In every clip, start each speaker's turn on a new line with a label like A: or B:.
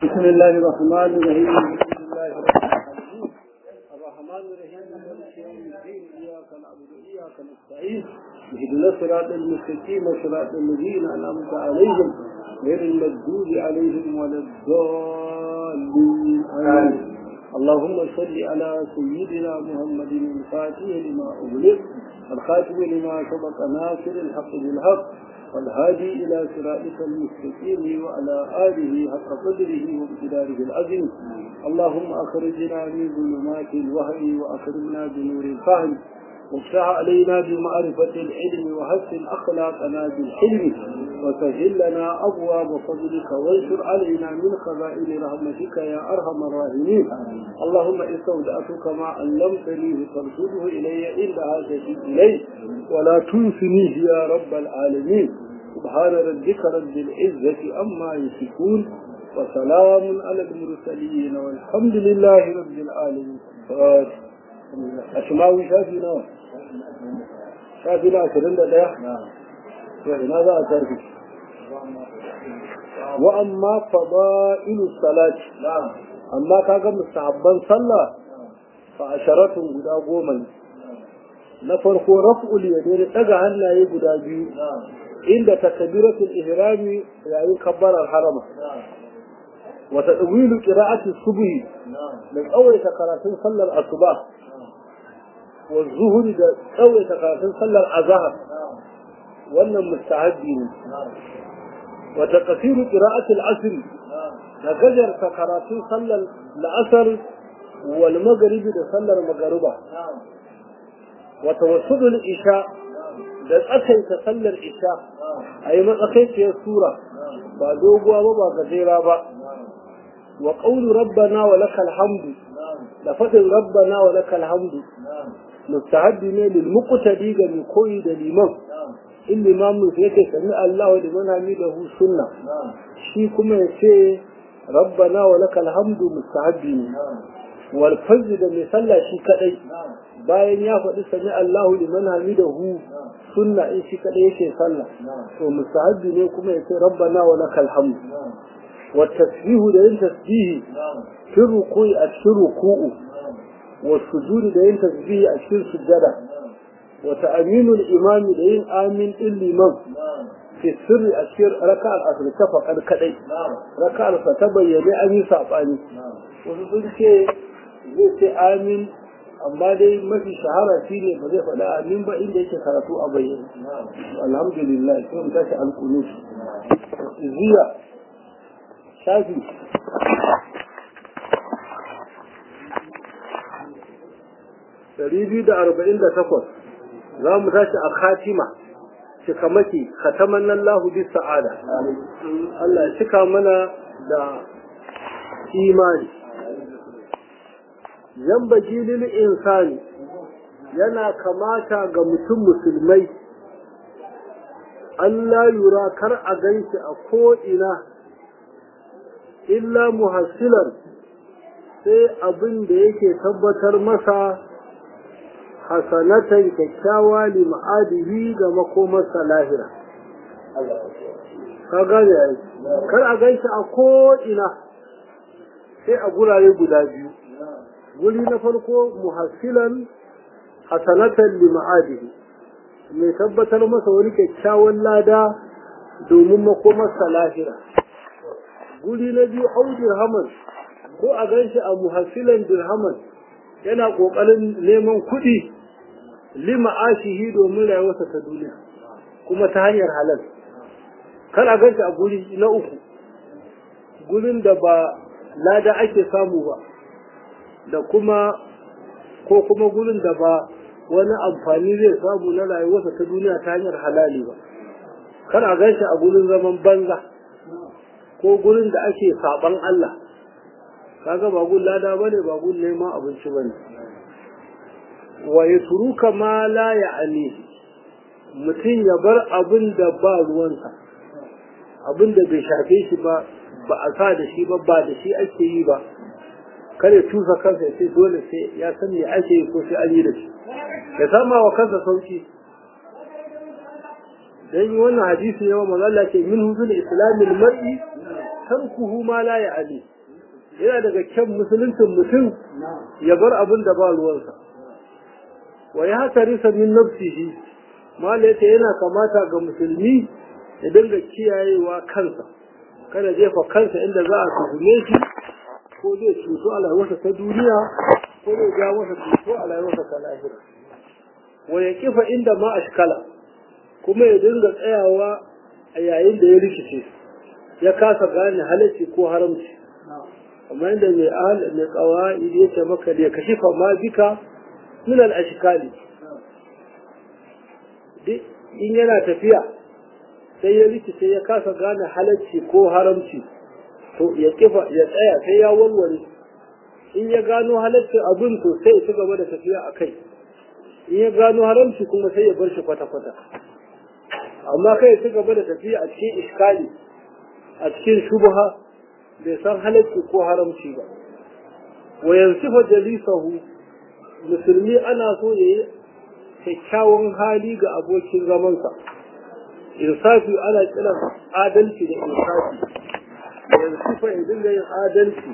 A: بسم الله الرحمن الرحيم الحمد لله رب العالمين الرحمن الرحيم مالك يوم الدين اياك نعبد واياك نستعين اهدنا الصراط المستقيم صراط الذين انعمت عليهم غير المغضوب عليهم ولا الضالين امين اللهم صل على سيدنا محمد الفاتح لما اغلق الخاتم لما سبق ناصر الحق بالحق والهادي إلى صراطك المستقيم وعلى آله حق قدره وامتداره العظيم اللهم أخرجنا من ظلمات الوهم وأكرمنا بنور الفهم وافتح علينا بمعرفة العلم وحسن أخلاقنا بالحلم وسهل لنا أبواب فضلك وانشر علينا من خزائن رحمتك يا أرحم الراحمين اللهم استودعتك ما علمتني فارشده إلي عند حاجتي إليه ولا تنسنيه يا رب العالمين سبحان ربك رب العزة أما يصفون وسلام على المرسلين والحمد لله رب العالمين أسماوي شافي نوع شافي نوع عشرين دقيقة وإنا ذا أتركي وأما فضائل الصلاة أما كاغا مستحبا صلى فعشرة قد قوما na farko raf'ul yadayn daga hannaye guda biyu inda takbiratul ihrami yayin kabbarar harama wa tadwilu qira'ati subhi da tsawaita karatun sallar asuba wa zuhri da tsawaita karatun sallar azhar wannan mustahabbi ne wa taqsiru qira'ati al-asr da gajarta karatun sallar la'asar wal maghribi da sallar magruba وتوسط الإشاء da tsakaita sallar isha a yi matsakaiciyar sura ba doguwa ba ba gajera ba wa ƙaunu rabbana wa lakal hamdu da faɗin rabbana wa lakal hamdu mustahabbi ne lil muqtadi ga mai koyi da liman in limamin sai yake sami Allah wa liman hamidahu sunna shi kuma ya ce rabbana wa lakal hamdu mustahabbi ne wal fajr da mai sallah shi kadai bayan ya faɗi sami Allahu liman hamidahu sunna in shi kadai yake sallah to mustahabbi ne kuma ya ce rabbana wa lakal hamd wa tasbihu da yin tasbihi fi ruku'i a cikin ruku'u wa sujudi da yin tasbihi a cikin sujjada wa ta'minul imami da yin amin din liman fi sirri a cikin raka'ar asr ta faɗar kadai raka'ar sa ta bayyane an yi sabani wasu sun ce zai ce amin amma dai mafi shahara shi ne ba zai faɗa amin ba inda yake karatu a bayyana alhamdulillah sai mu tashi alkunus ziya shafi ɗari biyu da arba'in da takwas za mu tashi a khatima cika maki khataman nan lahu bis sa'ada Allah ya cika mana da imani yambagi lil insani yana kamata ga mutum musulmai Allah yura kar a ganshi a ko'ina illa muhassilan sai abin da yake tabbatar masa hasanatan kyakkyawa li ma'adihi ga makomarsa lahira ka gane kar a ganshi a ko'ina sai a gurare guda biyu guri na farko muhassilan hasanatan li ma'adihi mai tabbatar masa wani kyakkyawan lada domin makomarsa lahira guri na biyu au dirhaman ko a ganshi a muhassilan dirhaman yana kokarin neman kuɗi li ma'ashihi domin rayuwarsa ta duniya kuma ta hanyar halal kar a ganshi a guri na uku gurin da ba lada ake samu ba da kuma ko kuma gurin da ba wani amfani zai samu na rayuwarsa ta duniya ta hanyar halali ba kar a gan shi a gurin zaman banza ko gurin da ake saban Allah kaga ba gun lada bane ba gun neman abinci bane wa yatruka ma la ya'ni mutum ya bar abin da ba ruwansa abin da bai shafe shi ba ba a sa da shi ba ba da shi ake yi ba kare tusa kansa sai dole sai ya san me ake yi ko sai an yi da shi ya sama wa kansa sauki dan yi wannan hadisi yawa manzo Allah ce min huzul islamil mar'i tarkuhu ma la ya'ni yana daga kyan musuluncin mutum ya bar abin da ba ruwansa wa ya hatarisa min nafsihi mala yace yana kamata ga musulmi ya dinga kiyayewa kansa kada jefa kansa inda za a tuhume shi ko zai cuto a rayuwarsa ta duniya ko zai ja masa cuto a rayuwarsa ta lahira wa ya kifa inda ma ashkala kuma ya dinga tsayawa a yayin da ya rikice ya kasa gane halacci ko haramci amma inda mai al mai qawaid ya ce maka da kashifa ma bika min al ashkali in yana tafiya sai ya rikice ya kasa gane halacci ko haramci to ya kifa ya tsaya sai ya warware in ya gano halaccin abin to sai ya ci gaba da tafiya a kai in ya gano haramci kuma sai ya bar shi kwata-kwata amma kai ya ci gaba da tafiya a cikin iskali a cikin shubha bai san halacci ko haramci ba wa yansifa jalisahu musulmi ana so ya yi kyakkyawan hali ga abokin zamansa insafi ana kiran adalci da insafi yansifa ya dinga yin adalci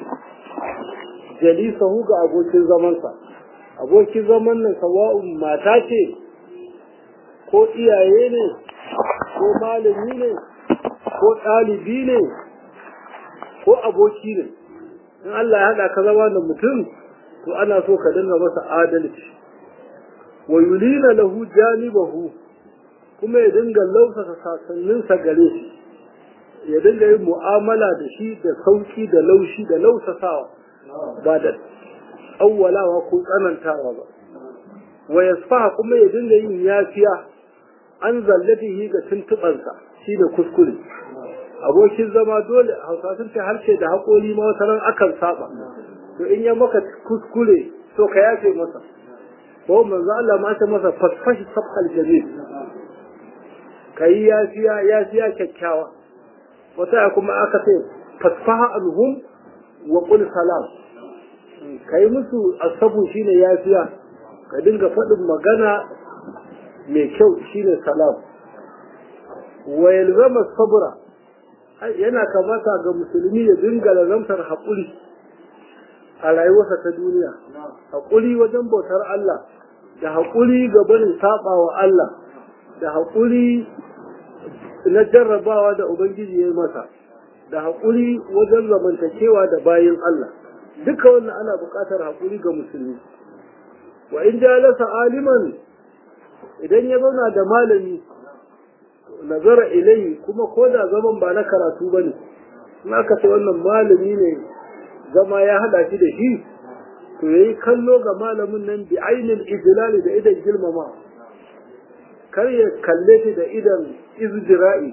A: jalisahu ga abokin zamansa abokin zaman nan sawa'un mata ce ko iyaye ne ko malami ne ko ɗalibi ne ko aboki ne in Allah ya haɗa ka zama da mutum to ana so ka dinga masa adalci wa yulina lahu janibahu kuma ya dinga lausasa sasanninsa gare shi ya dinga yin mu'amala da shi da sauki da laushi da lausasawa ba da awwalawa ko tsanantawa ba wa yasfaha kuma ya dinga yin yafiya an zallatihi ga tuntubansa shi da kuskure abokin zama dole hausa sun ce harshe da haƙori ma wata ran akan saba to in ya maka kuskure to ka yafe masa ko manzo Allah ma ta masa fasfashi sabqal jamil kai yafiya yafiya kyakkyawa wata kuma aka ce fasfaha alhum wa qul salam kai musu asabu shine yafiya ka dinga faɗin magana mai kyau shine salam wa yalzama sabra yana kamata ga musulmi ya dinga lazamtar haƙuri a rayuwarsa ta duniya haƙuri wajen bautar Allah da haƙuri ga barin saɓa wa Allah da haƙuri na jarrabawa da Ubangiji ya yi masa da haƙuri wajen zamantakewa da bayin Allah duka wannan ana buƙatar haƙuri ga musulmi wa in jalasa aliman idan ya zauna da malami nazara ilai kuma ko da zaman ba na karatu ba ne in aka ce wannan malami ne zama ya hada shi da shi to ya yi kallo ga malamin nan bi ainihin ijilali da idan girmama kar ya kalle shi da idan izjira'i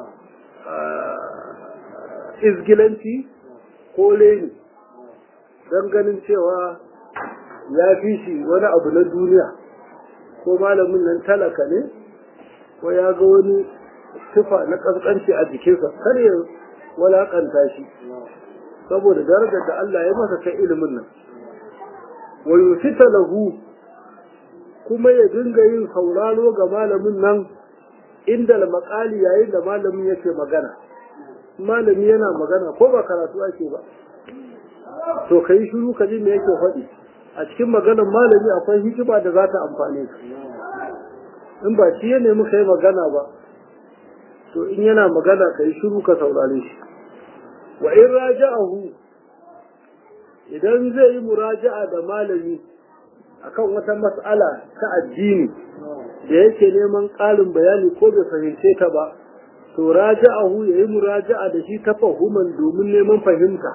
A: izgilanci ko leni don ganin cewa ya fi shi wani abu na duniya ko malamin nan talaka ne ko ya ga wani tufa na ƙasƙanci a jikinsa kar ya walakanta shi saboda darajar da Allah ya masa ta ilimin nan wa yusita lahu kuma ya dinga yin sauraro ga malamin nan inda makali yayin da malamin yake magana malami yana magana ko ba karatu ake ba to ka yi shiru ka ji me yake faɗi a cikin maganar malami akwai hikima da za ta amfane ka in ba shi ya nemi ka yi magana ba to in yana magana ka yi shiru ka saurare shi wa in raja'ahu idan zai yi muraja'a da malami akan wata mas'ala ta addini da yake neman ƙarin bayani ko bai fahimce ta ba to raja'ahu ya yi muraja'a da shi ta fahiman domin neman fahimta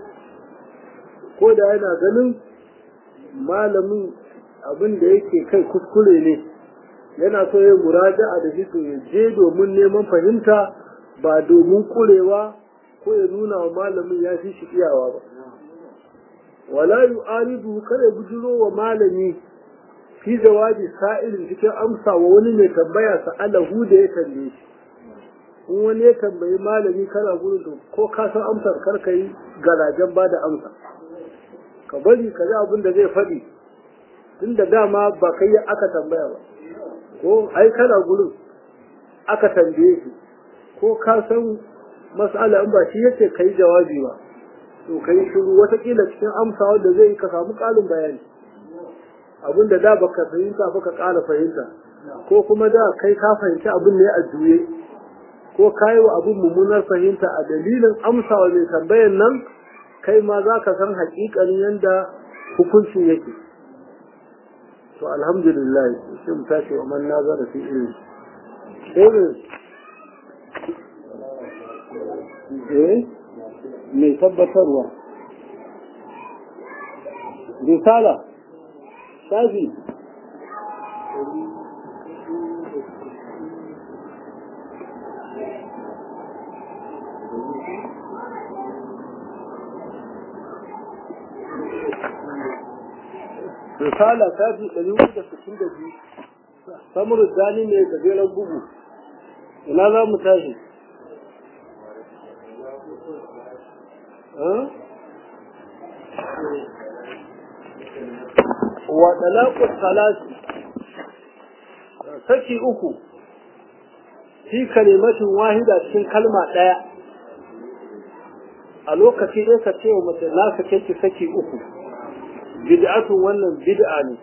A: ko da yana ganin malamin abin da yake kai kuskure ne yana so ya muraja'a da shi to ya je domin neman fahimta ba domin kurewa ko ya nuna wa malamin ya fi shi iyawa ba wala yu'aridu kada bujiro wa malami fi jawabi sa'ilin cikin amsa wa wani mai tambaya sa'alahu da ya tambaye shi in wani ya tambayi malami kana gurin to ko ka san amsar kar ka yi garajen ba da amsa ka bari ka ji abin da zai faɗi tun da dama ba kai aka tambaya ba ko ai kana gurin aka tambaye shi ko ka san mas'ala in ba shi yace kai jawabi ba to ka yi shiru watakila cikin amsa wanda zai ka samu ƙarin bayani abin da da baka fahimta ba ka ƙara fahimta ko kuma da kai ka fahimci abin ne a juye ko ka yi wa abin mummunar fahimta a dalilin amsa wa mai tambayan nan kai ma za ka san haƙiƙanin yadda hukuncin yake to alhamdulillah sai mu tashi wa man nazara fi ilmi eh mai tabbatarwa risala shafi risala shafi ɗari uku da sittin da biyu samurin zani ne gajeren bugu ina za mu tashi wa talaqus salati saki uku fi kalimatin wahida cikin kalma daya a lokaci dai ka ce wa mace na ka ki saki uku bid'atun wannan bid'a ne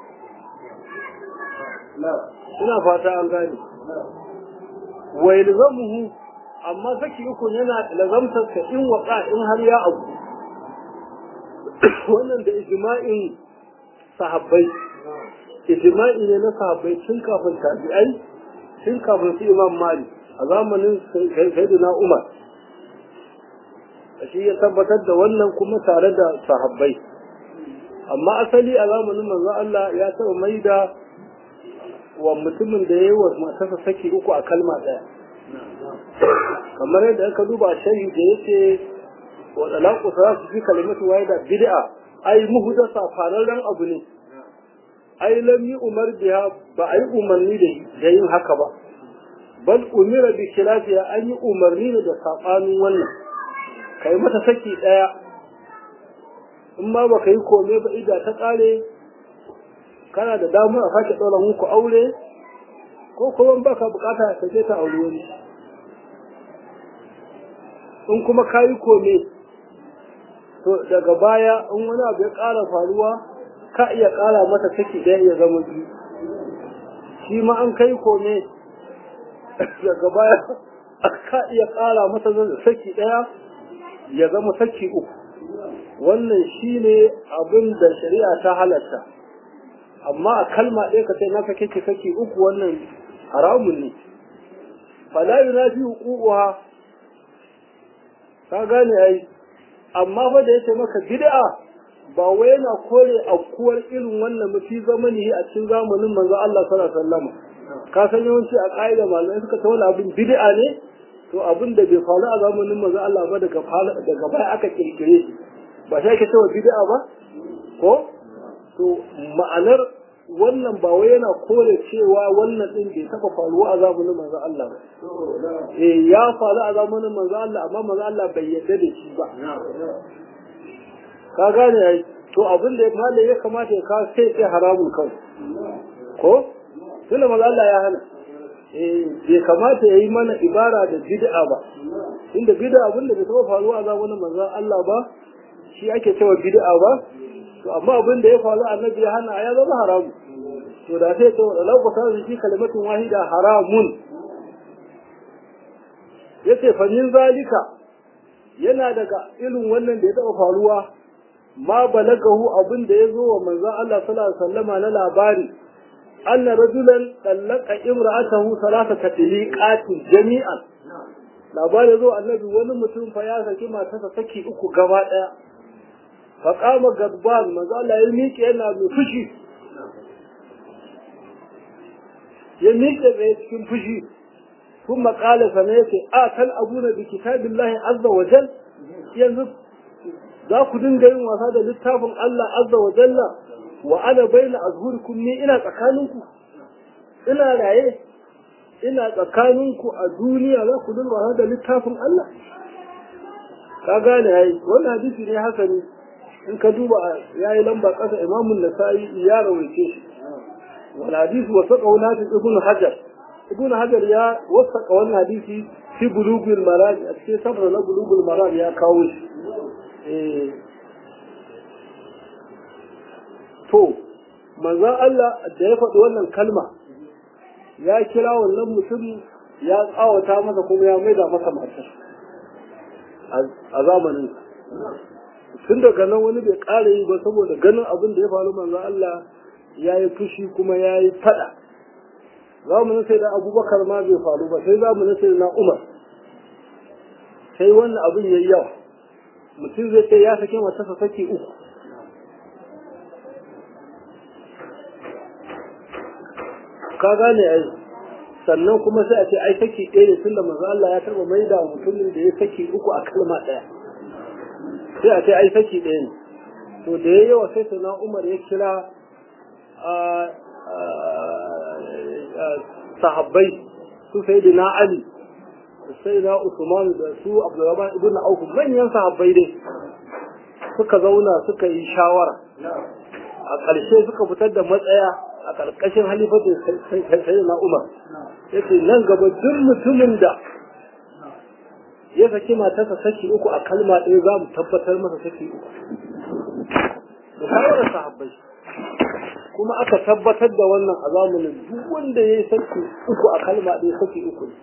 A: ina fata an gane wa yalzamuhu amma saki uku yana lazamtar ka in waka in har ya abu wannan da ijma'in sahabbai ijma'i ne na sahabbai tun kafin tabi'ai tun kafin su imam mali a zamanin sayyidina umar shi ya tabbatar da wannan kuma tare da sahabbai amma asali a zamanin manzo Allah ya taɓa maida wa mutumin da ya yi wa matarsa saki uku a kalma ɗaya kamar yadda aka duba shahi da yake wa talaqu salatu fi kalimatu wahida bid'a ai muhdasa fararren abu ne ai lam yi umar biha ba ai umarni da yin haka ba bal umira bi khilafiya an yi umarni da sabanin wannan kai mata saki daya in ma baka yi kome ba ida ta kare kana da damar a sake ɗaura muku aure ko kuma baka bukata ka je ta aure wani in kuma ka yi kome to daga baya in wani abu ya ƙara faruwa ka iya ƙara mata saki ɗaya ya zama biyu shi ma an kai kome daga baya ka iya ƙara mata saki ɗaya ya zama saki uku wannan shi ne abin da shari'a ta halatta amma a kalma ɗaya ka sai na sake ki saki uku wannan haramun ne fala yunafi huququha ka gane ai amma fa da yace maka bid'a ba wai yana kore aukuwar irin wannan mafi zamani a cikin zamanin manzo Allah sallallahu alaihi wasallam ka san yawanci a ƙa'ida malamai suka ta wani abin bid'a ne to abin da bai faru a zamanin manzo Allah ba daga daga baya aka kirkire shi ba sai ake cewa bid'a ba ko to ma'anar wannan ba wai yana kore cewa wannan din bai taba faruwa a zamanin manzo Allah ba eh ya faru a zamanin manzo Allah amma manzo Allah bai yarda da shi ba ka gane ai to abin da malai ya kamata ya kawo sai sai haramun kawai ko tunda manzo Allah ya hana eh bai kamata ya yi mana ibara da bid'a ba inda bid'a abin da bai taba faruwa a zamanin manzo Allah ba shi ake cewa bid'a ba to amma abin da ya faru annabi ya hana ya zama haramu to da sai to lau ku san shi kalimatun wahida haramun yace fa min zalika yana daga irin wannan da ya taba faruwa ma balagahu abin da ya zo wa manzon Allah sallallahu alaihi wasallama na labari anna rajulan tallaqa imra'atahu salasata tiliqatin jami'an labari zo annabi wani mutum fa ya saki matarsa saki uku gaba daya fa qama gadban manzo Allah ya miƙe yana mai fushi ya miƙe tsaye cikin fushi ثم قال سميتي آتل أبونا بكتاب الله عز وجل yanzu za ku dinga yin wasa da littafin Allah azza wa jalla wa ana baina azhurikum ni ina tsakaninku ina raye ina tsakaninku a duniya za ku dinga wasa da littafin Allah ka gane yayi wannan hadisi ne hasani in ka duba yayi lamba kasa Imam Nasa'i ya rawaice shi wal hadisi wa saqahu nafi ibn Hajar ibn Hajar ya wasaka wannan hadisi fi bulugul maraj a cikin sabra na bulugul maraj ya kawo shi eh to manzon Allah da ya faɗi wannan kalma ya kira wannan mutum ya tsawata masa kuma ya maida masa matar a zamanin tun daga nan wani bai ƙara yi ba saboda ganin abin da ya faru manzon Allah ya yi fushi kuma ya yi faɗa zamanin sai da abubakar ma bai faru ba sai zamanin sai na umar sai wannan abin ya yi yawa mutum zai ce ya sake matarsa sake uku ka gane ai sannan kuma sai a ce ai saki ɗaya ne tunda manzo Allah ya taɓa mai da mutumin da ya saki uku a kalma ɗaya sai a ce ai saki ɗaya ne to da ya yawa sai sana Umar ya kira sahabbai su sai da na Ali sai na Usman da su Abdurrahman ibn Auf manyan sahabbai dai suka zauna suka yi shawara a ƙarshe suka fitar da matsaya a ƙarƙashin halifatin sai na Umar ya ce nan gaba duk mutumin da ya saki matarsa saki uku a kalma ɗaya za mu tabbatar masa saki uku da shawarar sahabbai kuma aka tabbatar da wannan a zamanin duk wanda ya yi saki uku a kalma ɗaya saki uku ne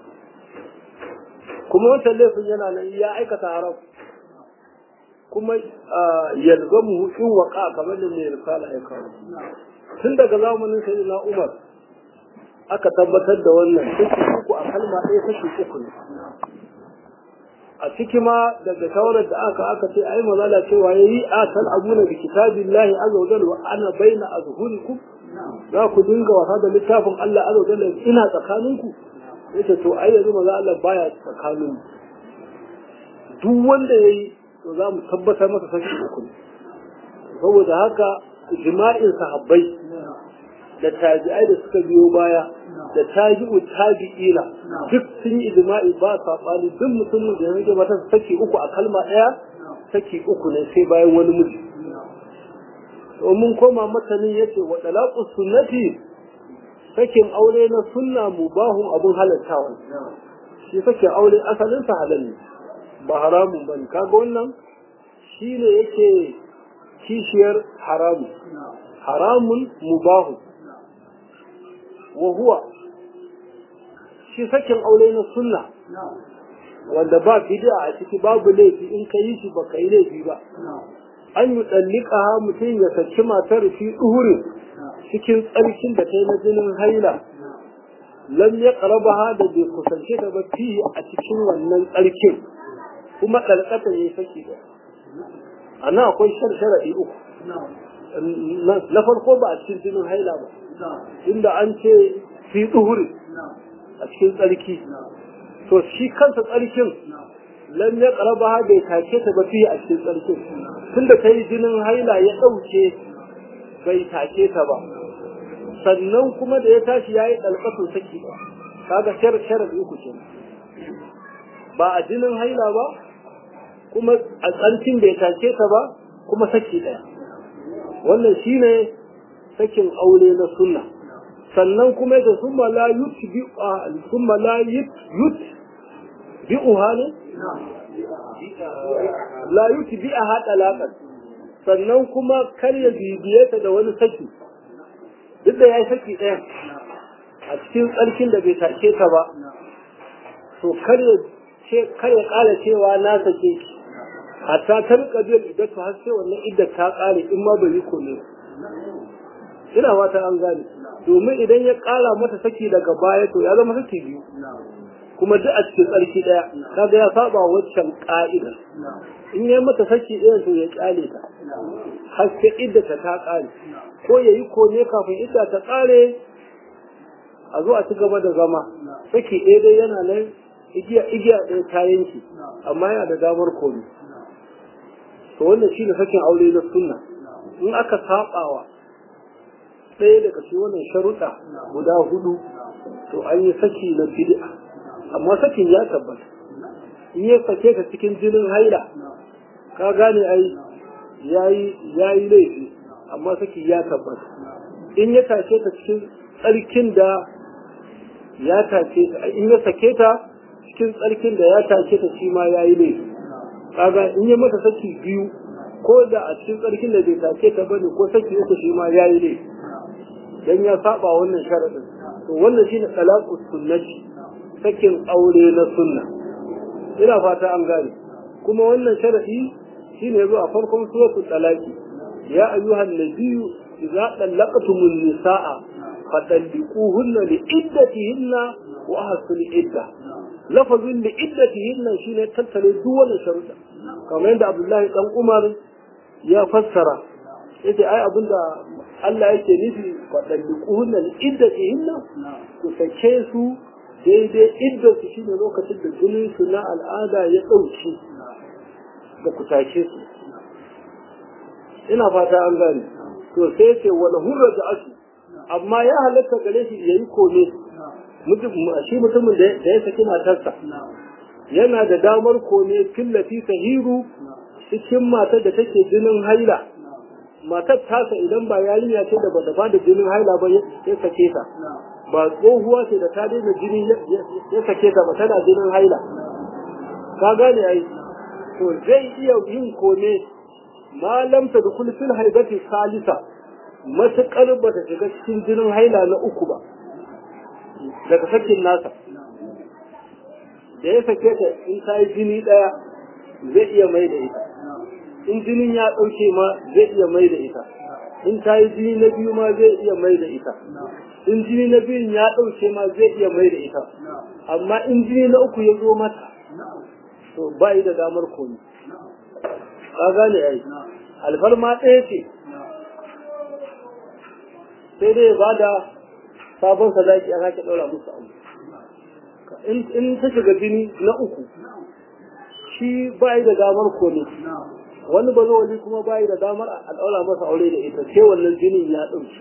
A: kuma wancan laifin yana nan ya aikata haram kuma yalzamu in waka kamar da mai risala ya kawo tun daga zamanin sai na umar aka tabbatar da wannan kashi uku a kalma ɗaya kashi uku ne a ciki ma daga shawarar da aka aka ce ai mazala cewa ya yi a tal abuna bi kitabillahi azza wa wa ana baina azhurikum za ku dinga wasa da littafin Allah azza wa jalla ina tsakaninku yace to ai yanzu maza Allah baya tsakanin duk wanda yayi to za mu tabbatar masa sashi uku ne saboda haka ijma'in sahabbai da tabi'ai da suka biyo baya da tabi'u tabi'ina duk sun yi ijma'i ba sabani duk mutumin da ya rage mata saki uku a kalma ɗaya saki uku ne sai bayan wani miji domin koma matanin yace wa talaqu sunnati sakin aure na sunna mubahun abun halattawa shi sakin aure asalin sa halal ne ba haramun bane kaga wannan shine yake kishiyar haramun haramun mubahu wa huwa shi sakin aure na sunna wanda ba bid'a a ciki babu laifi in ka yi shi baka yi laifi ba an yi tsallika mutum ya saki matar fi duhurin cikin tsarkin da ta yi na jinin haila lam ya karaba ha da bai kusance ta ba fi a cikin wannan tsarkin kuma ɗalƙata ya yi saki da a nan akwai sharaɗi uku na farko ba a cikin jinin haila ba inda an ce fi duhuri a cikin tsarki to shi kansa tsarkin lam ya karaba ha bai take ta ba fi a cikin tsarkin tunda ta yi jinin haila ya ɗauke bai take ta ba sannan kuma da ya tashi ya yi ɗalƙato saki ba kaga sharaɗi uku ce ba a jinin haila ba kuma a tsarkin bai take ta ba kuma saki ɗaya wannan shine sakin aure na sunna sannan kuma da summa la yutbi summa la yut bi'uha ne la yutbi a haɗa laƙar sannan kuma kar ya bibiye ta da wani saki duk da ya yi saki ɗaya a cikin tsarkin da bai take ta ba to kar ya ƙara cewa na sake ki hatta ta rika biyar iddatu har sai wannan iddar ta ƙare in ma bai yi kome ina fata an gane domin idan ya ƙara mata saki daga baya to ya zama saki biyu kuma duk a cikin tsarki ɗaya kaga ya saba waccan ƙa'idar in ya mata saki ɗaya to ya ƙyale ta har sai iddata ta ƙare ko ya yi kome kafin idda ta ƙare a zo a ci gaba da zama saki ɗaya dai yana nan igiya igiya ɗaya ta yanki amma yana da damar kome to wannan shine sakin aure na sunna in aka sabawa ɗaya daga cikin wannan sharuɗa guda hudu to an yi saki na bid'a amma sakin ya tabbata in ya sake ka cikin jinin haila ka gane ai yayi yayi laifi amma saki ya tabbata in ya tashe ta cikin tsarkin da ya tashe ta in ya sake ta cikin tsarkin da ya tashe ta shi ma yayi laifi kaga in ya mata saki biyu ko da a cikin tsarkin da bai take ta bane ko saki uku shi ma yayi ne dan ya saba wannan sharadin to wannan shine talaqus sunnati sakin aure na sunna ina fata an gane kuma wannan sharadi shine yazo a farkon suratul talaqi ya ayyuhan nabiyyu idza talaqtumun nisaa fatalliquhunna liiddatihinna wa ahsul idda lafazin liiddatihinna shine tattare duk wannan sharuda kamar yadda Abdullahi dan Umar ya fassara yace ai abinda Allah yake nufi fatalliquhunna liiddatihinna ku sake su daidai idda su shine lokacin da jinin su na al'ada ya dauke da ku take su ina fata an gane to sai ce wala hurra da asu amma ya halatta gare shi yayi kome shi mutumin da ya saki matarsa yana da damar kome fillati sahiru cikin matar da take jinin haila matar tasa idan ba yarinya ce da bata bada jinin haila ba ya sake ta ba tsohuwa ce da ta daina jini ya sake ta ba tana jinin haila ka gane ai to zai iya yin kome malam ta dukul fil haibati salisa matuƙar ba ta shiga cikin jinin haila na uku ba daga sakin nasa da ya sake ta in ta yi jini ɗaya zai iya mai da ita in jinin ya ɗauke ma zai iya mai da ita in ta yi jini na biyu ma zai iya mai da ita in jini na biyun ya ɗauke ma zai iya mai da ita amma in jini na uku ya zo mata to ba yi da damar komi ka gane ai alfarma ɗaya ce sai dai ba da sabon sadaki a sake ɗaura musu abu in ta shiga jini na uku shi ba yi da damar komi wani ba wani kuma ba yi da damar a ɗaura masa aure da ita sai wannan jinin ya ɗauki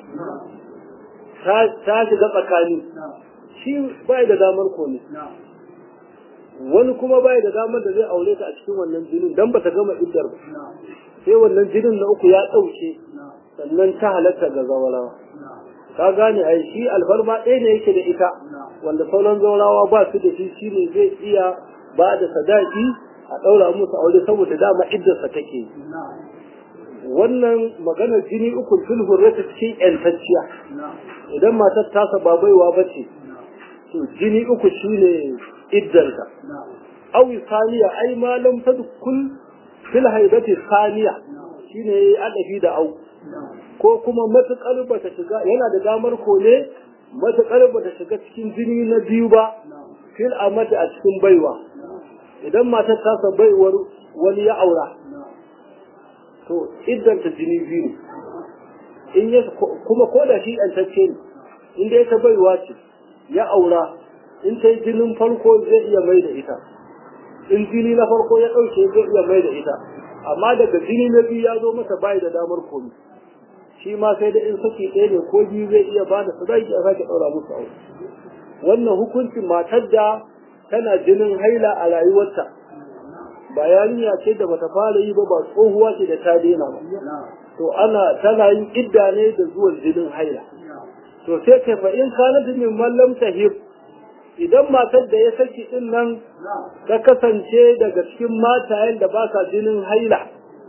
A: ta shiga tsakani shi ba yi da damar komi wani kuma bai da damar da zai aure ta a cikin wannan jinin dan bata gama iddar ba sai wannan jinin na uku ya dauke sannan ta halatta ga zawarawa ka gane ai shi alfarma ɗaya ne yake da ita wanda sauran zawarawa ba su da shi shine zai iya ba da sadaki a ɗaura musu aure saboda dama iddarsa take wannan maganar jini uku fil hurrata cikin yantacciya idan matar tasa ba baiwa ba ce to jini uku shine iddarta aw saniya ai ma lam tadkul fil haibati saniya shine adafi da au ko kuma matakar bata shiga yana da damar kone matakar bata shiga cikin jini na biyu ba fil amati a cikin baiwa idan matar ta baiwar wani ya aura to iddanta jini biyu in ya kuma ko da shi yantacce ne in dai ta baiwa ce ya aura in ta yi jinin farko zai iya mai da ita in jini na farko ya ɗauke zai iya mai da ita amma daga jini na biyu ya zo masa bai da damar komi shi ma sai da in saki ɗaya ne ko biyu zai iya ba da sadaki a sake ɗaura musu aure wannan hukuncin matar da tana jinin haila a rayuwarta ba yarinya ce da bata fara yi ba ba tsohuwa ce da ta daina ba to ana tana yin idda ne da zuwan jinin haila to sai kai fa in kana min mallam tahib idan matar da ya saki din nan ta kasance daga cikin matayen da ba sa jinin haila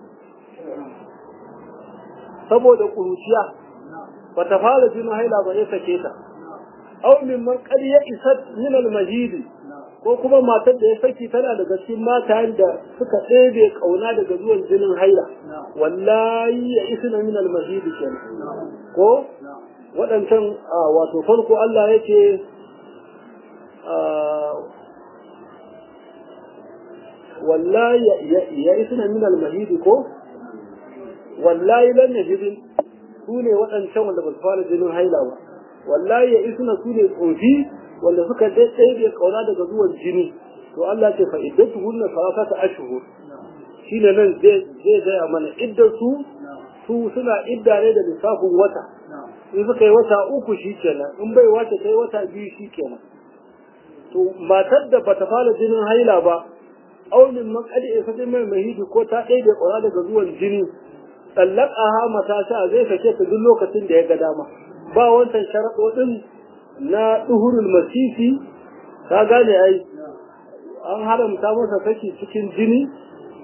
A: saboda kuruciya ba ta fara jinin haila ba ya sake ta aw min man qad ya isat min al mahidi ko kuma matar da ya saki tana daga cikin matayen da suka ɗebe kauna daga zuwan jinin haila wallahi ya isna min al mahidi kenan ko waɗancan wato farko Allah ya ce wallahi ya isna min al-mahidi ko wallahi lan yajidin su ne waɗancan wanda ba su fara jinin haila ba wallahi ya isna su ne tsofi wanda suka daidai kauna daga zuwan jini to Allah ce fa iddatu hunna salasata ashhur shine nan zai zai gaya mana iddar su su suna idda ne da lissafin wata in suka yi wata uku shikenan in bai wata kai wata biyu shikenan to matar da bata fara jinin haila ba aunin makadi isa sai mai mahidi ko ta ɗaya da ƙwara daga zuwan jini tsallaka mata sha zai sake ta duk lokacin da ya ga dama ba wancan sharaɗoɗin na ɗuhurul masisi ta gane ai an haramta masa saki cikin jini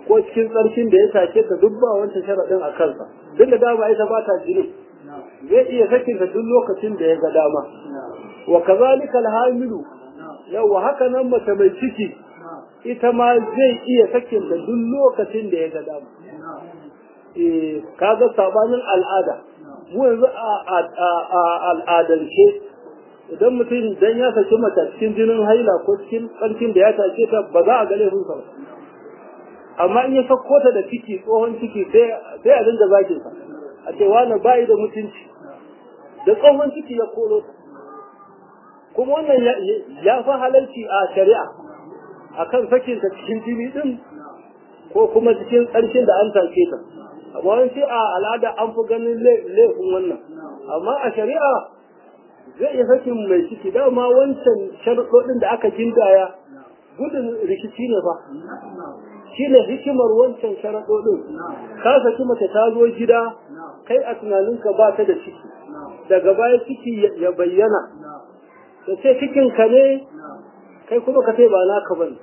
A: ko cikin tsarkin da ya take ta duk ba wancan sharaɗin a kansa duk da dama ita ba ta jini zai iya sakin ta duk lokacin da ya ga dama wa kazalika alhamilu yawa haka nan mace mai ciki ita ma zai iya sakin ta duk lokacin da ya ga dama eh kaga sabanin al'ada mu yanzu a al'adance idan mutum dan ya saki mace cikin jinin haila ko cikin tsarkin da ya take ta ba za a ga laifin sa ba amma in ya sako ta da ciki tsohon ciki sai a dinga zagin sa a ce wani bayi da mutunci da tsohon ciki ya koro ta kuma wannan ya fi halarci a shari'a akan sakin ta cikin jini din ko kuma cikin ƙarshen da an take ta amma wani a al'ada an fi ganin laifin wannan amma a shari'a zai iya sakin mai ciki dama wancan sharuɗoɗin da aka gindaya gudun rikici ne fa shi ne hikimar wancan sharaɗoɗin ka saki mace ta zo gida kai a tunaninka ba ta da ciki daga baya ciki ya bayyana da ce cikinka ne kai kuma ka ce ba naka bane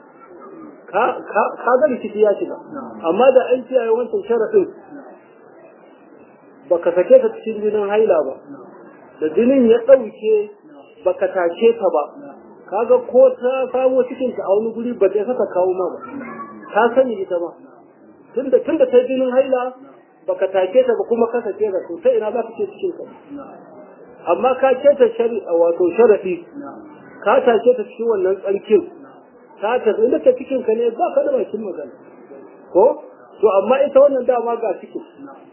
A: ka ga rikici ya shiga amma da an kiyaye wancan sharaɗin baka sake ta cikin jinin haila ba da jinin ya ɗauke baka take ta ba kaga ko ta samo cikinta a wani guri ba ta saka kawo ma ba ka sani ita ba tunda tunda ta jinin haila baka take ta ba kuma ka sake ta to sai ina za ka ce cikin ka amma ka ce ta shari'a wato sharadi ka take ta cikin wannan tsarkin ka ta inda ta cikin ka ne ba ka da bakin magana ko to amma ita wannan dama ga cikin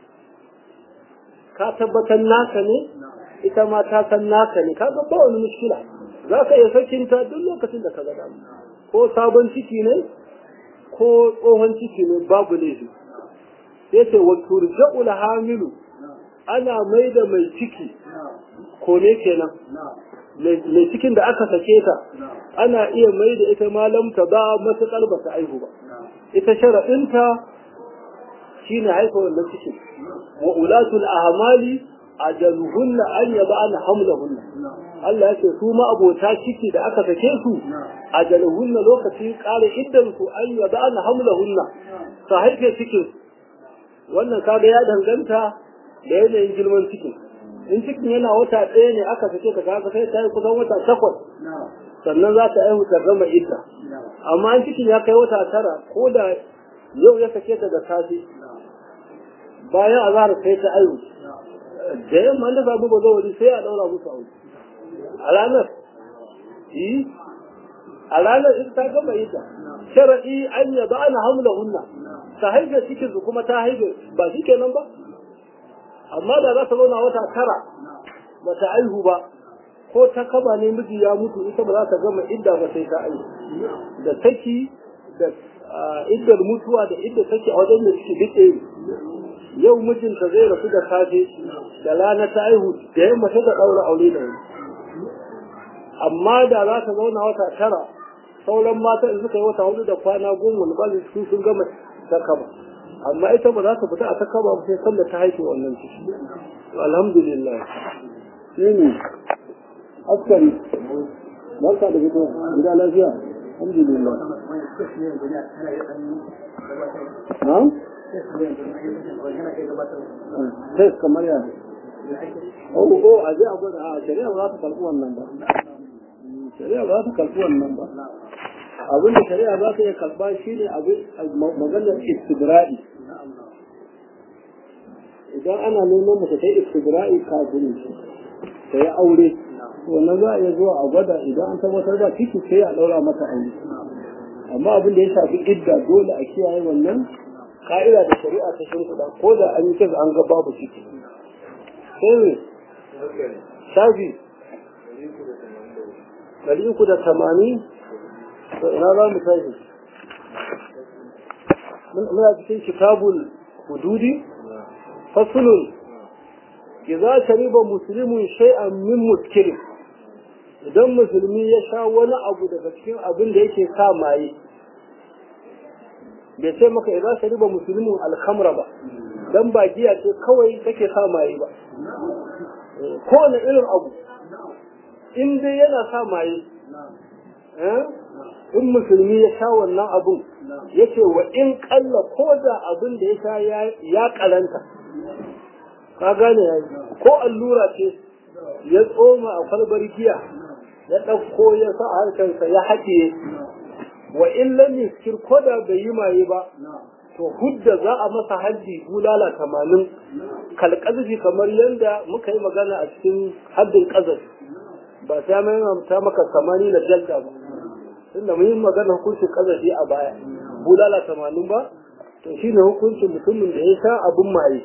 A: ka tabbatar naka ne ita ma ta san naka ne kaga ba wani mushkila za ka iya sakinta duk lokacin da ka ga dama ko sabon ciki ne ko tsohon ciki ne babu laifi sai ce wa turja'ul hamilu ana mai da mai ciki ko ne kenan mai cikin da aka sake ta ana iya mai da ita malam ta ba matuƙar ba ta aihu ba ita sharaɗinta shine haifa wannan cikin wa ulatul ahmali ajaluhunna an yaba'ana hamlahunna Allah ya ce su ma abota ciki da aka sake su ajaluhunna lokacin kare iddan su an yaba'ana hamlahunna ta haife cikin wannan kaga ya danganta da yanayin girman cikin in cikin yana wata ɗaya ne aka sake ta kaga sai ta yi kusan wata takwas sannan za ta aihu ta gama idda amma in cikin ya kai wata tara ko da yau ya sake ta da safe bayan azhar sai ta aihu da yamma da sabu ba zawari sai a daura musu aure a ranar yi a ranar in ta gama ita sharadi an ya ba ana hamla hunna ta haife cikin su kuma ta haife ba shi kenan ba amma da za ta zauna wata tara ba ta aihu ba ko ta kaba ne miji ya mutu ita ba za ta gama idda ba sai ta aihu da taki da iddar mutuwa da idda take a wajen da suke duk yau mijinta zai rasu da safe da rana ta aihu da yamma ta daura aure da wani amma da za ta zauna wata tara sauran mata in suka yi wata hudu da kwana goma ba su sun gama ta kaba amma ita ba za ta fita a ta kaba sai san da ta haife wannan ciki alhamdulillah shi ne askari barka da fito gida lafiya alhamdulillah na'am sai kamar ya oh oh a je a gwada a shari'a ba za ta karɓi wannan ba shari'a ba za ta karɓi wannan ba abin da shari'a za ta iya karɓa shi ne maganar istibra'i idan ana neman mace ta yi istibra'i kafin ta yi aure wannan za a iya zuwa a gwada idan an tabbatar da ciki sai a ɗaura mata aure amma abin da ya shafi idda dole a kiyaye wannan ka'ida da shari'a ta shimfiɗa ko da an yi kisa an ga babu ciki sai ne shafi ɗari uku da tamanin to ina za mu tashi muna cikin kitabul hududi fasulun idza shariba muslimun shay'an min muskirin idan musulmi ya sha wani abu daga cikin abin da yake sa maye bai ce maka idan ka riba musulmin alhamra ba dan ba giya ce kawai take sa maye ba kowane irin abu in dai yana sa maye in musulmi ya sha wannan abun yace wa in kalla ko da abin da ya sha ya karanta ka gane ya ko allura ce ya tsoma a kwalbar giya ya ɗauko ya sa a harkarsa ya haɗiye wa in lam yuskir ko da bai yi maye ba to hudda za a masa haddi bulala tamanin kalƙazafi kamar yadda muka yi magana a cikin haddin ƙazafi ba sai mai mamta maka samani na jalda ba tunda mun yi magana hukuncin ƙazafi a baya bulala tamanin ba to shine hukuncin mutumin da ya sha abin maye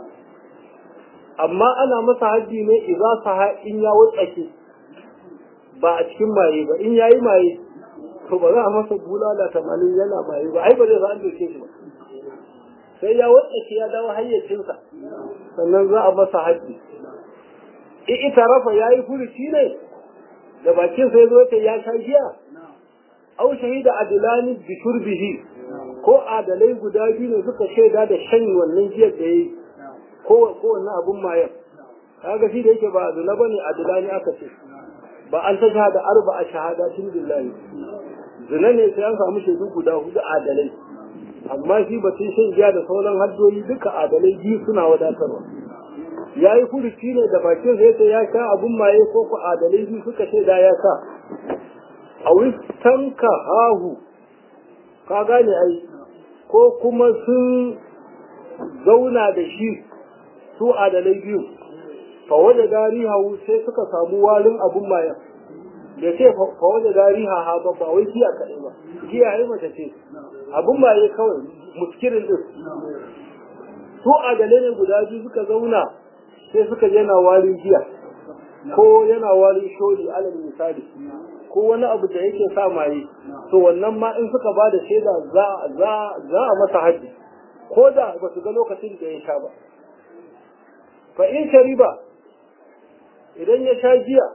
A: amma ana masa haddi ne idan sa in ya wutsake ba a cikin maye ba in yayi maye to ba za a masa bulala tamanin yana maye ba ai ba zai an doke shi ba sai ya wutsake ya dawo hayyacinsa sannan za a masa haddi in ita rafa ya yi furuci ne da bakin sai zo ta ya sha giya au shahida adilani bi shurbihi ko adalai guda biyu ne suka shaida da shan wannan giyar da yayi ko ko wannan abun mayan kaga shi da yake ba adula bane adilani aka ce ba an ta shahada arba a shahadatin billahi zina ne sai an samu shaidu guda hudu adalai amma shi batun shan giya da sauran haddoyi duka adalai biyu suna wadatarwa ya yi furuci ne da bakin sai ta ya sha abun maye ko ku adalai biyu suka ce da ya sa a wistanka hahu ka gane ai ko kuma sun zauna da shi su adalai biyu fa waje gari hawu sai suka samu warin abun maye da ce fa waje gari ha ha ba ba wai giya kaɗai ba giya ai mace ce abun maye kawai muskirin din su adalai ne guda biyu suka zauna sai suka yana warin giya ko yana warin sholi alal misali ko wani abu da yake sa maye to wannan ma in suka bada shaida za za za a masa haji ko da ba su ga lokacin da ya sha ba fa in shariba idan ya sha giya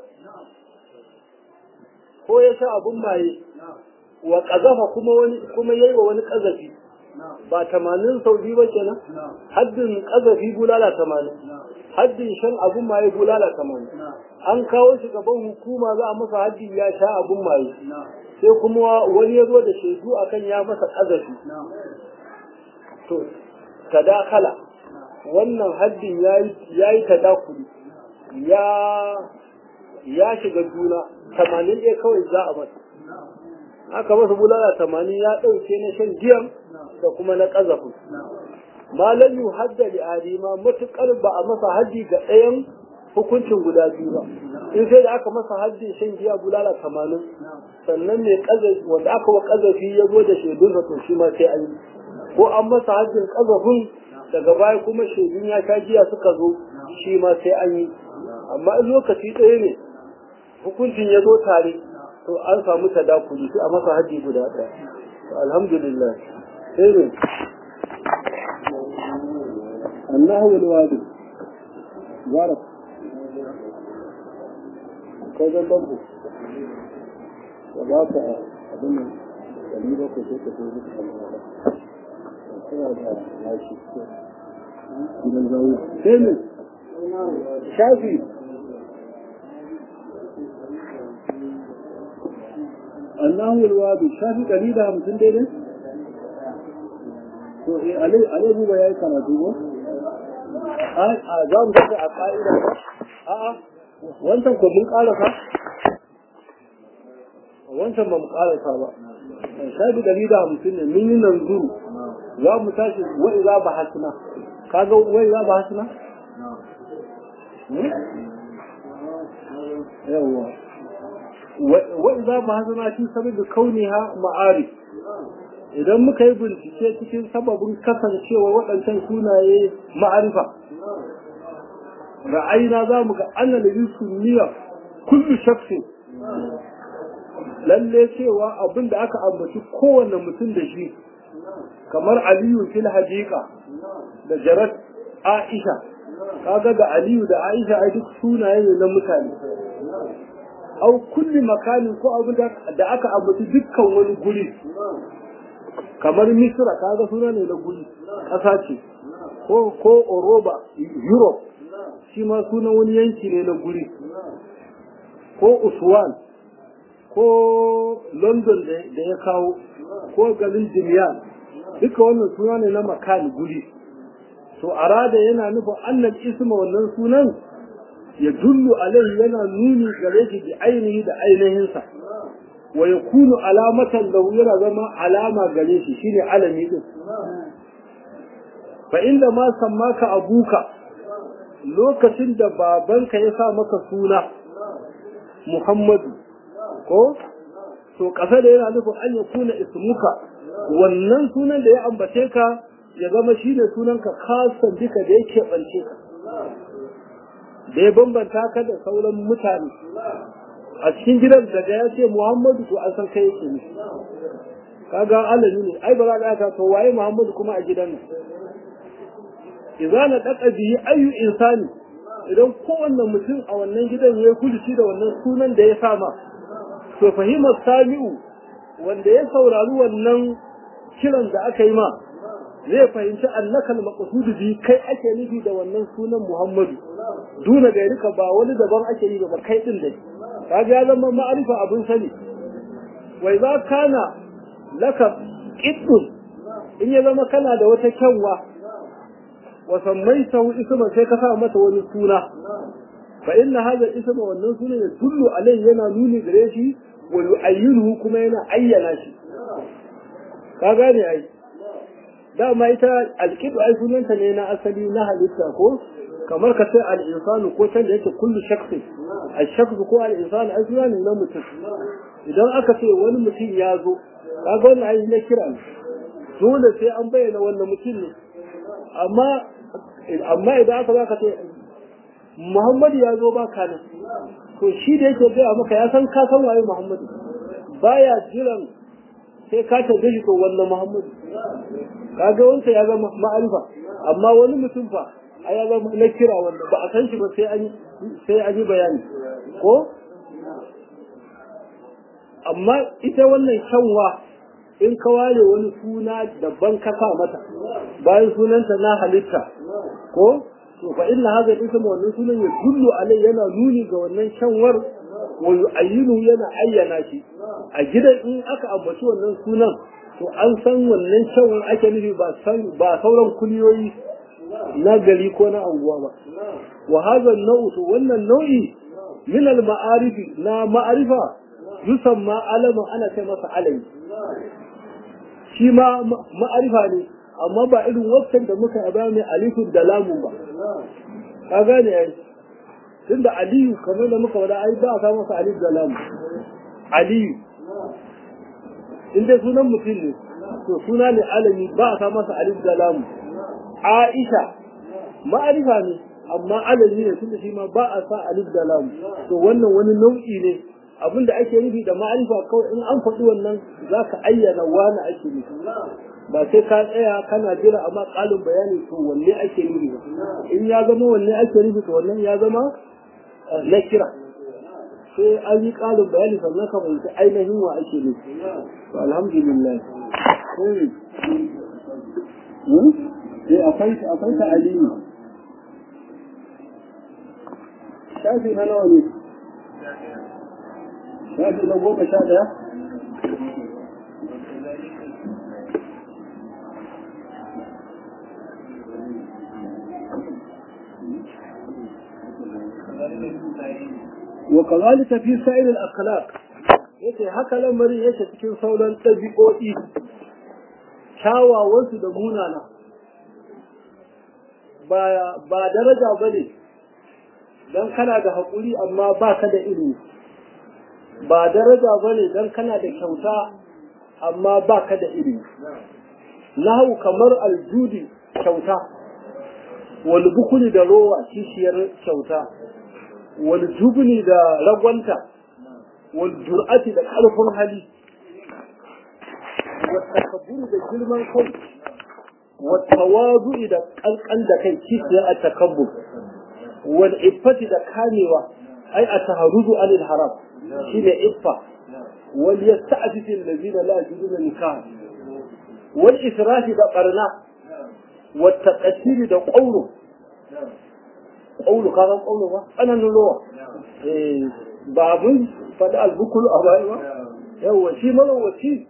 A: ko ya sha abun maye wa kazafa kuma wani kuma yayi wa wani kazafi ba tamanin sau biyu ba kenan haddin kazafi bulala tamanin haddin shan abun maye bulala tamanin an kawo shi gaban hukuma za a masa haddi ya sha abun maye sai kuma wani ya zo da shaidu akan ya masa kazafi to tadakala wannan haddin ya yi tadakuli ya ya shiga juna tamanin ɗaya kawai za a masa aka masa bulala tamanin ya ɗauke na shan giyan da kuma na ƙazafin malam yu hadda li adima matuƙar ba a masa haddi ga ɗayan hukuncin guda biyu ba in sai da aka masa haddin shan giya bulala tamanin sannan mai ƙazafi wanda aka wa ƙazafi ya zo da shaidunsa to shi ma sai an yi ko an masa haddin ƙazafin daga baya kuma shaidun ya sha giya suka zo shi ma sai an yi amma in lokaci ɗaya ne hukuncin ya zo tare to an samu tadakuli sai a masa haji guda ɗaya alhamdulillah sai ne annahu wal wadi zara ko da babu da ba ka abin nan dari ba ko sai ka zo da kamar sai da lashi gidan zawo sai ne shafi annahu alwadu shafi ɗari da hamsin daidai to eh alai alai buba yayi karatu ko a za mu tafi a ka'ida a a wancan ko mun karasa wancan ba mu karasa ba shafi ɗari da hamsin ne mun yi nan zuru za mu tashi wa iza ba hasina kaga wa iza ba hasina yawwa وإذا ما هذا في سبب كونها معارف idan muka yi bincike cikin sababin kasancewa waɗancan sunaye ma'arifa ra'ayina za mu ga anna da sunniya kullu shakhsi lalle cewa abin da aka ambaci kowanne mutum da shi kamar aliyu fil hadiqa da jarat aisha kaga da aliyu da aisha ai duk sunaye ne na mutane au kulli makanin ko abin da aka ambaci dukkan wani guri kamar misra kaga suna ne na guri ƙasa ce ko ko oroba europe shi ma sunan wani yanki ne na guri ko uswan ko london da ya kawo ko garin jimiyan duka wannan suna ne na makan guri to arada yana nufin annal isma wannan sunan ya dullu alaihi yana nuni gare shi bi ainihi da ainihinsa wa yakunu alamatan lahu yana zama alama gare shi shine alami din fa inda ma sammaka abuka lokacin da babanka ya sa maka suna Muhammadu ko to kasa da yana nufin an ya kuna ismuka wannan sunan da ya ambace ka ya zama shine sunanka kasan duka da yake bance ka da ya bambanta ka da sauran mutane a cikin gidan daga ya ce Muhammadu to an san kai yake ne kaga alami ne ai ba za ka to waye Muhammadu kuma a gidan nan idza na daka bihi ayu insani idan kowanne mutum a wannan gidan ya kuduci da wannan sunan da ya sama to fahimar sami'u wanda ya saurari wannan kiran da aka yi ma zai fahimci annaka al-maqsud bi kai ake nufi da wannan sunan Muhammadu duna gairika ba wani daban ake yi ba kai din dai kaga ya zama ma'arifa abin sani wai za kana laka qiddun in ya zama kana da wata kyanwa wa sammaitahu isma sai ka sa mata wani suna fa inna hadha isma wannan suna ya dullu alai yana nuni gare shi wa yu'ayyinuhu kuma yana ayyana shi ka gane ai dama ita alqidu ai sunanta ne na asali na halitta ko kamar ka ce al-insanu ko can da yake kullu shakhsi al-shakhsu ko al-insanu ai suna ne na mutum idan aka ce wani mutum ya zo kaga wannan ai na kira ne dole sai an bayyana wannan mutum ne amma amma idan aka zaka ce Muhammadu ya zo ba ka nan to shi da yake gaya maka ya san ka san waye Muhammadu baya jiran sai ka tabe shi ko wannan Muhammadu kaga wanda ya zama ma'arifa amma wani mutum fa a ya zama na kira wanda ba a san shi ba sai an sai an yi bayani ko amma ita wannan kyanwa in ka ware wani suna daban ka sa mata bayan sunanta na halitta ko to fa inna hadha ism wannan sunan ya dullu alai yana nuni ga wannan kyanwar wa yu'ayyinu yana ayyana shi a gidan in aka ambaci wannan sunan to an san wannan kyanwar ake nufi ba san ba sauran kuliyoyi na gari ko na anguwa ba wa hadha nau'u to wannan nau'i min al ma'arifi na ma'arifa yusamma alaman ana ce masa alami shi ma ma'arifa ne amma ba irin wakkan da muka ba mai alifin da lamun ba ka gane yayi tunda aliyu kamar da muka wada ai ba a sa masa alif da lamun aliyu in dai sunan mutum ne to suna ne alami ba a sa masa alif da lamun aisha ma'arifa ne amma alami ne tunda shi ma ba a sa alif da lamun to wannan wani nau'i ne abin da ake nufi da ma'arifa kawai in an faɗi wannan za ka ayyana wani ake nufi ba sai ka tsaya kana jira amma ƙalin bayani to wanne ake nufi ba in ya zama wanne ake nufi to wannan ya zama na kira sai an yi ƙalin bayani sannan ka fahimci ainihin wa ake nufi to alhamdulillah sai akwai akwai ta aliyu shafi na nawa ne shafi na goma sha ɗaya وكذلك في سائر الأخلاق yace haka lamarin yake cikin sauran ɗabi'o'i kyawawansu da munana ba daraja ba ne don kana da haƙuri amma ba ka da ilimi ba daraja ba ne don kana da kyauta amma ba ka da ilimi nahu kamar aljudi kyauta wal bukuli da rowa kishiyar kyauta wal jubni da ragwanta wal jur'ati da ƙarfin hali wal takabburi da girman kai wal tawazu'i da ƙanƙan da kai kishiyar a takabbur wal iffati da kamewa ai a taharudu anil haram shine iffa wal yasta'fifu allazina la yajiduna nikah wal israfi da barna wal taqassiri da qawlu qawlu kaga qawlu ba anan ruwa eh babun fada albukul a bai ba yawa shi malawaci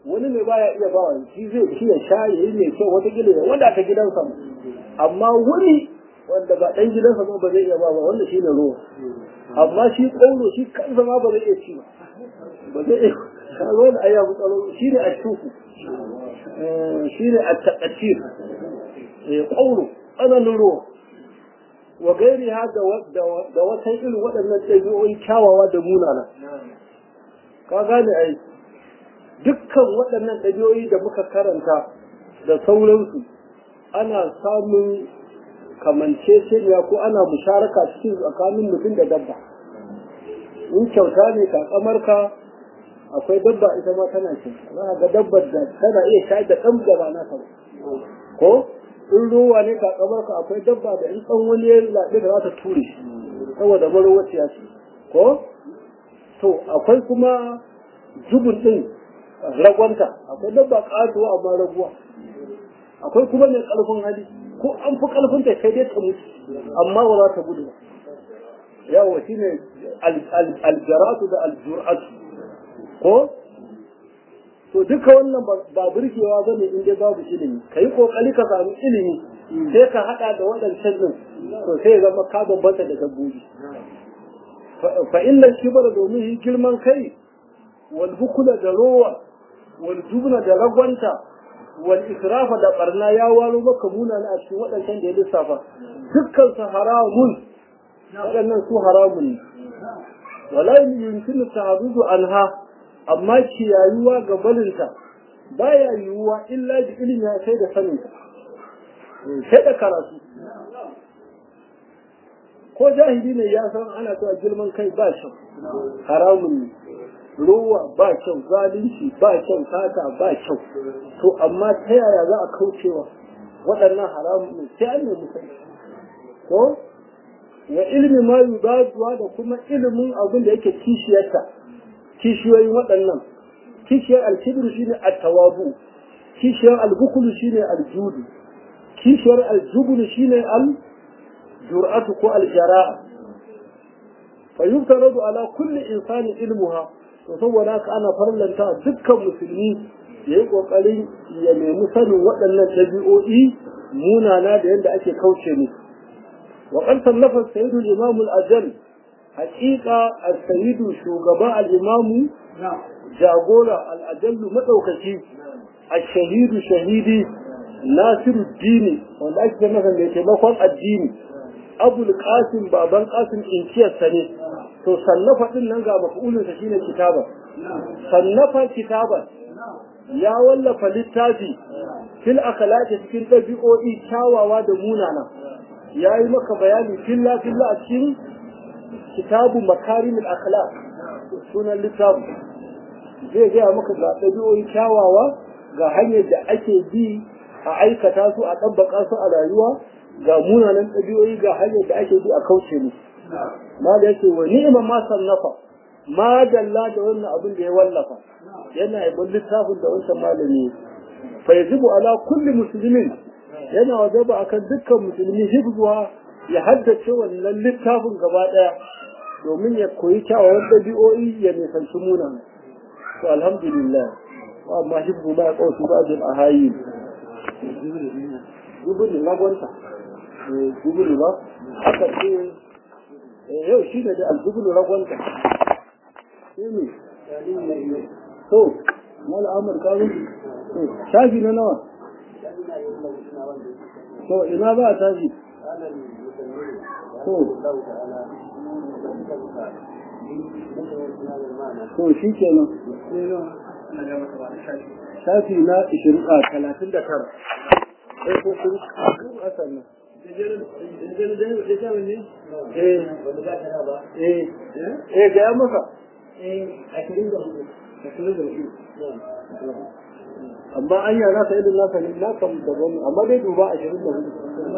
A: wani ne baya iya ba shi zai shi ya sha ya yi mai kyau wata gida ya wanda ta gidansa amma wani wanda ba ɗan gidansa ba zai iya ba ba wanda shi ne ruwa amma shi ƙauro shi kansa ma ba zai iya ci ba ba zai iya kaga wani ayya mutsalo shi ne a shuku shi ne a taƙatir ƙauro tsananin ruwa wa gairi ha da wata irin waɗannan ɗabi'o'i kyawawa da munana ka gane ai dukkan waɗannan ɗabi'o'i da muka karanta da sauransu ana samun kamanceceniya ko ana musharaka cikin tsakanin mutum da dabba in kyauta ne ka akwai dabba ita ma tana cin za ga dabbar da tana iya shayar da ɗan da ba naka ba ko in ruwa ne ka ka akwai dabba da in ɗan wani ya laɗe da za ta ture saboda marowaciya ce ko to akwai kuma zubin ɗin ragwanta akwai dabba ƙatuwa amma raguwa akwai kuma mai ƙarfin hali ko an fi ƙarfin ta sai dai ta mutu amma ba za ta gudu ba yawa shine aljaratu da aljur'atu ko to duka wannan ba burgewa ba ne in dai babu ilimi ka yi kokari ka samu ilimi sai ka hada da waɗancan din to sai zama ka bambanta da dabbobi fa inna kibara domin shi girman kai wal bukula da rowa wal jubna da ragwanta wal israfa da barna ya waro maka muna na a cikin waɗancan da ya lissafa dukkan su haramun waɗannan su haramun ne wala yumkinu ta'abudu anha amma kiyayuwa ga balinta baya yiwuwa illa da ilimi ya sai da saninta sai da karatu ko jahili ne ya san ana cewa girman kai ba kyau haramun ne ruwa ba kyau zalunci ba kyau sata ba kyau to amma ta yaya za a kaucewa waɗannan haramun ne sai an nemi sai ko wa ilmi ma yubaduwa da kuma ilimin abin da yake kishiyarta kishiyoyin waɗannan kishiyar alkibir shine at-tawabu kishiyar albukulu shine aljudu kishiyar aljubulu shine al-jur'atu ko al-jara'a fa yuftaradu ala kulli insani ilmuha to saboda haka ana farlanta dukkan musulmi ya yi kokarin ya nemi sanin waɗannan ɗabi'o'i munana da yadda ake kauce musu وقد صنف السيد الإمام الأجل حقيقة السيد شوغباء الإمام جاغولا الأجل مدوكتي الشهيد شهيدي ناصر الدين wanda ake masa mai taimakon addini abul qasim baban qasim inkiyar sane to sannafa din nan ga mafulun sa shine kitaba sannafa kitaba ya wallafa littafi fil akhlaqi cikin dabi'o'i kyawawa da munana ya yi maka bayani filla filla a cikin kitabu makarimul akhlaq sunan littafi zai gaya maka ga ɗabi'o'i kyawawa ga hanyar da ake bi a aikata su a ɗabbaka su a rayuwa ga munanan ɗabi'o'i ga hanyar da ake bi a kauce mu ma da yake wa ni'ima ma sannafa ma dalla da wannan abin da ya wallafa yana yabon littafin da wancan malami fa yajibu ala kulli muslimin yana wajaba akan dukkan musulmi hifzuwa ya haddace wannan littafin gaba daya domin ya koyi kyawawan dabi'o'i ya nisanci munan to alhamdulillah wa amma hifzu ma qawsu ba'dil ahayi gubuli lagwanta gubuli ba haka ce yau shi ne da algubulu ragwanta shi ne to mala amur kawo shafi na nawa to ina ba a tashi to to shi kenan shafi na ishirin a talatin da tara sai ko kun kasan nan eh ga ya masa amma an yi nasa irin nasa ne na kan daban amma dai duba ashirin da hudu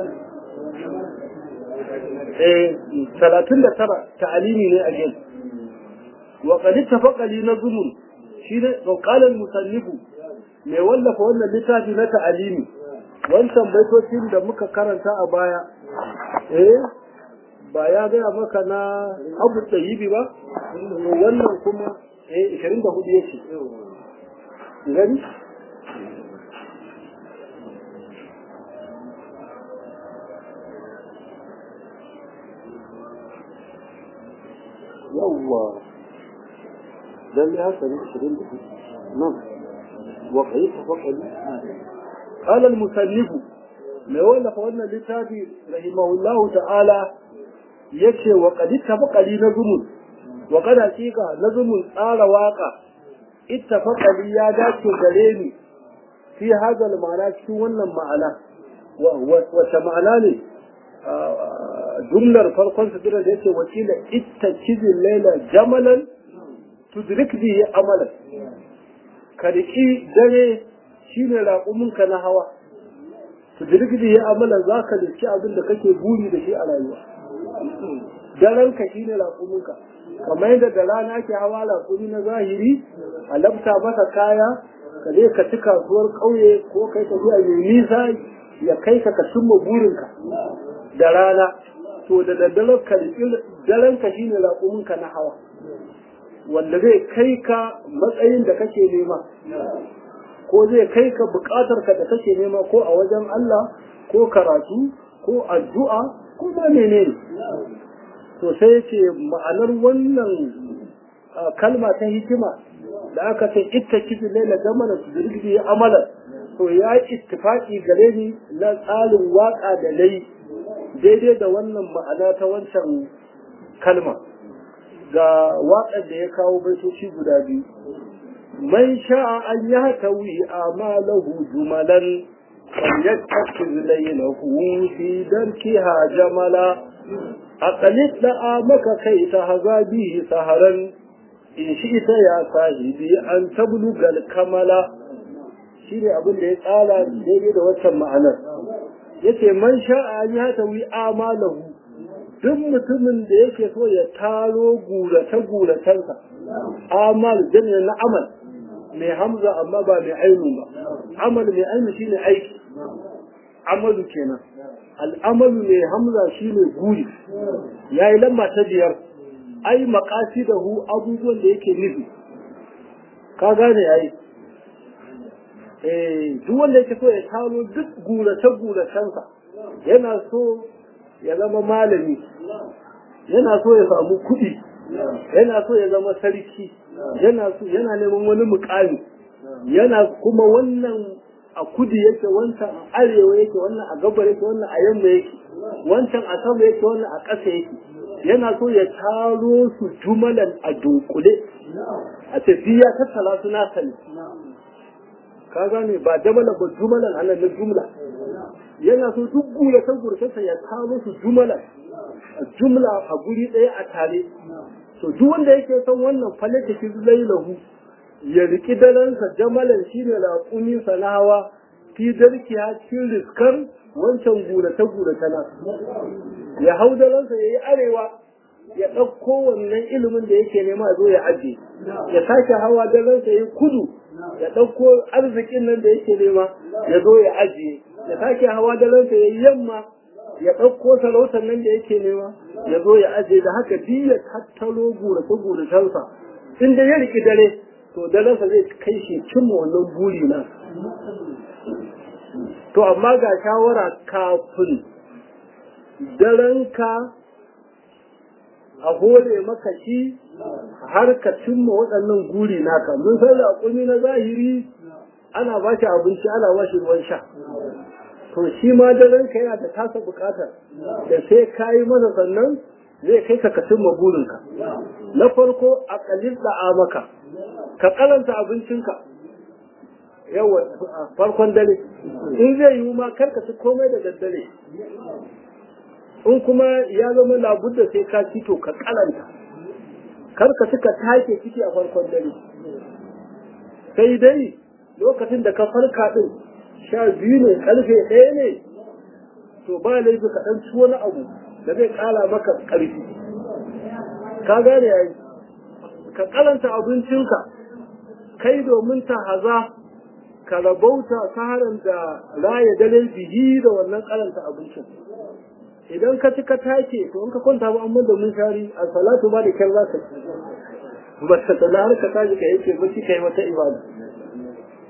A: eh talatin da tara ta'alimi ne a gen wa qad ittafaqa li nazmun shi ne qala al-musannifu mai wallafa wannan littafi na ta'alimi wancan baitocin da muka karanta a baya eh ba ya gaya maka na abu tsayibi ba wannan kuma eh 24 yake gani yawwa lalle haka ne 24 nan waƙayi ta faƙali قال المسلف mai wallafa wannan littafi rahimahullahu ta'ala yace wa qad ittafaqali nazumun wa qad haqiqa nazumun tsara waka ittafaqali ya dace gare ni fi hadal ma'ana cikin wannan ma'ana wata ma'ana ne jumlar farkon su da yace wakila ittakizil laila jamalan tudrik bihi amalan kariki dare shine raƙuminka na hawa su jirgin ya amala za ka liski abin da kake buri da shi a rayuwa daren ka shi ne raƙuminka kamar yadda da rana ke hawa raƙumi na zahiri a labta masa kaya ka je ka ci kasuwar ƙauye ko kai tafiya mai nisa ya kai ka ka cimma burinka da rana to da daddaren ka daren ka shine raƙuminka na hawa wanda zai kai ka matsayin da kake nema ko zai kai ka bukatar ka da kake nema ko a wajen Allah ko karatu ko addu'a ko ma menene to sai ce ma'anar wannan kalma ta hikima da aka ce itta kibi laila zamana su dirgidi ya amala to ya ittifaqi gare ni na tsarin waka da lai daidai da wannan ma'ana ta wancan kalma ga waƙar da ya kawo baitoci guda biyu من شاء أن يهتوي آماله جملا فليتخذ ليله في دركها جملا أقلت لآمك كي تهزى به سهرا إن شئت يا صاحبي أن تبلغ الكمل shine abin da ya tsara daidai da waccan ma'anar yace man sha'a an ya tawi amalahu duk mutumin da yake so ya taro gurace guracensa amal jami'in na amal mai hamza amma ba mai ainu ba amal mai ainu shine aiki amalu kenan al'amalu mai hamza shine guri yayi lamba ta biyar ai maqasidahu abubuwan da yake nufi ka gane ai eh duk wanda yake so ya taro duk gurace guracensa yana so ya zama malami yana so ya samu kuɗi yana so ya zama sarki yana so yana neman wani mukami yana kuma wannan a kudu yake wancan a arewa yake wannan a gabar yake wannan a yamma yake wancan a sama yake wannan a ƙasa yake yana so ya taro su jumalan a dunkule a tafiya tattala su na sani ka gane ba jamala ba jumalan anan na jumla yana so duk gura ta gurtansa ya taro su jumalan jumla a guri ɗaya a tare to duk wanda yake son wannan falata ki lailahu ya riki dalansa jamalan shine raƙumi sanawa fi darkiya cikin riskar wancan gurata gurata na ya hau dalansa ya yi arewa ya ɗauko wannan ilimin da yake nema zo ya aje ya sake hawa dalansa ya yi kudu ya ɗauko arzikin nan da yake nema ya zo ya ajiye ya sake hawa dalansa ya yi yamma ya ɗauko sarautar nan da yake nema ya zo ya aje da haka ya tattaro gurace guracensa in da ya riki dare to darensa zai kai shi cimma wannan buri na to amma ga shawara kafin darenka a hore maka shi har ka cimma waɗannan guri naka mun san raƙumi na zahiri ana ba shi abinci ana ba shi ruwan sha to shi ma daren ka yana da tasa bukatar da sai ka yi masa sannan zai kai ka kasin maburinka na farko a kalil da'a maka ka karanta abincinka yawa farkon dare in zai yi ma kar ka ci komai da daddare in kuma ya zama labudda sai ka ci to ka karanta kar ka ci ka take ciki a farkon dare sai dai lokacin da ka farka din sha biyu ne karfe ɗaya ne to ba laifi ka ɗan ci wani abu da zai ƙara maka ƙarfi ka gane yayi ka karanta abincinka kai domin ta haza ka rabauta saharan da raya dare bihi da wannan karanta abincin idan ka ci ka take to in ka kwanta ba amma da mun shari a salatu ba da kyar za ka ci ba ta tsala har ka tashi ka yake ba ka yi wata ibada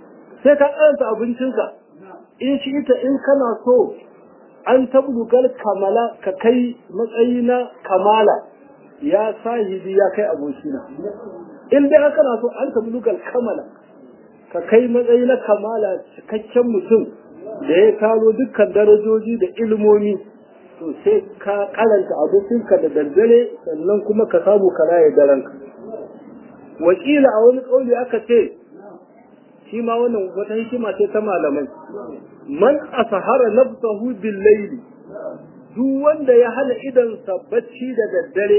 A: sai ka karanta abincinka in shi ita in kana so an tablugal kamala ka kai matsayi na kamala ya sahibi ya kai abokina in dai kana so an tablugal kamala ka kai matsayi na kamala cikakken mutum da ya taro dukkan darajoji da ilmomi to sai ka karanta abokinka da daddare sannan kuma ka samu ka raye daranka wakila a wani kauli aka ce shi ma wannan wata hikima ce ta malamai man asahara nafsahu bil layli duk wanda ya hana idan bacci da daddare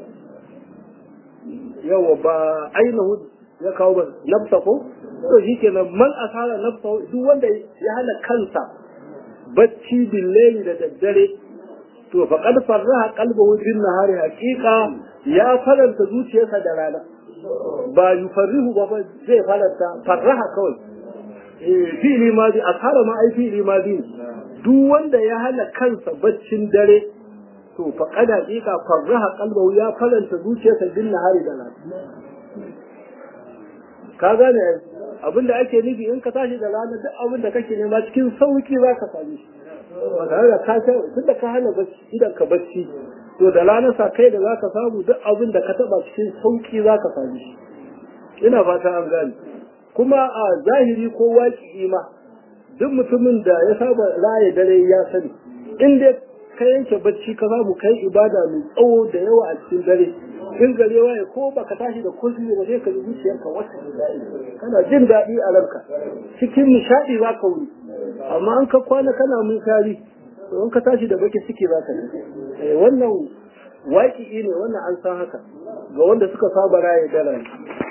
A: yawa ba ainihu ya kawo ba nafsa ko to shi kenan man asahara nafsahu duk wanda ya hana kansa bacci bil layli da daddare to faqad farraha qalbuhu bin nahari haqiqa ya faranta zuciyarsa da rana ba yufarrihu ba zai faranta farraha kawai fi'ili madi ashara ma ai fi'ili madi duk wanda ya hana kansa baccin dare to fa kada hakika farraha qalbahu ya faranta zuciyarsa bin nahari da rana ka gane abinda ake nufi in ka tashi da rana duk abin da kake nema cikin sauki za ka same shi ba tare da ka tun da ka hana bacci idan ka bacci to da rana sa kai da za ka samu duk abin da ka taba cikin sauki za ka same shi ina fata an gane kuma a zahiri ko waƙi ma duk mutumin da ya saba raye dare ya sani in dai ka yanke bacci ka samu kai ibada mai tsawo da yawa a cikin dare in gare waye ko baka tashi da kulli ba sai ka ji zuciyarka wata kana jin daɗi a ranka cikin nishaɗi za ka wuri amma an ka kwana kana mun kari to in ka tashi da baki ciki za ka ji wannan waƙi ne wannan an san haka ga wanda suka saba raye dare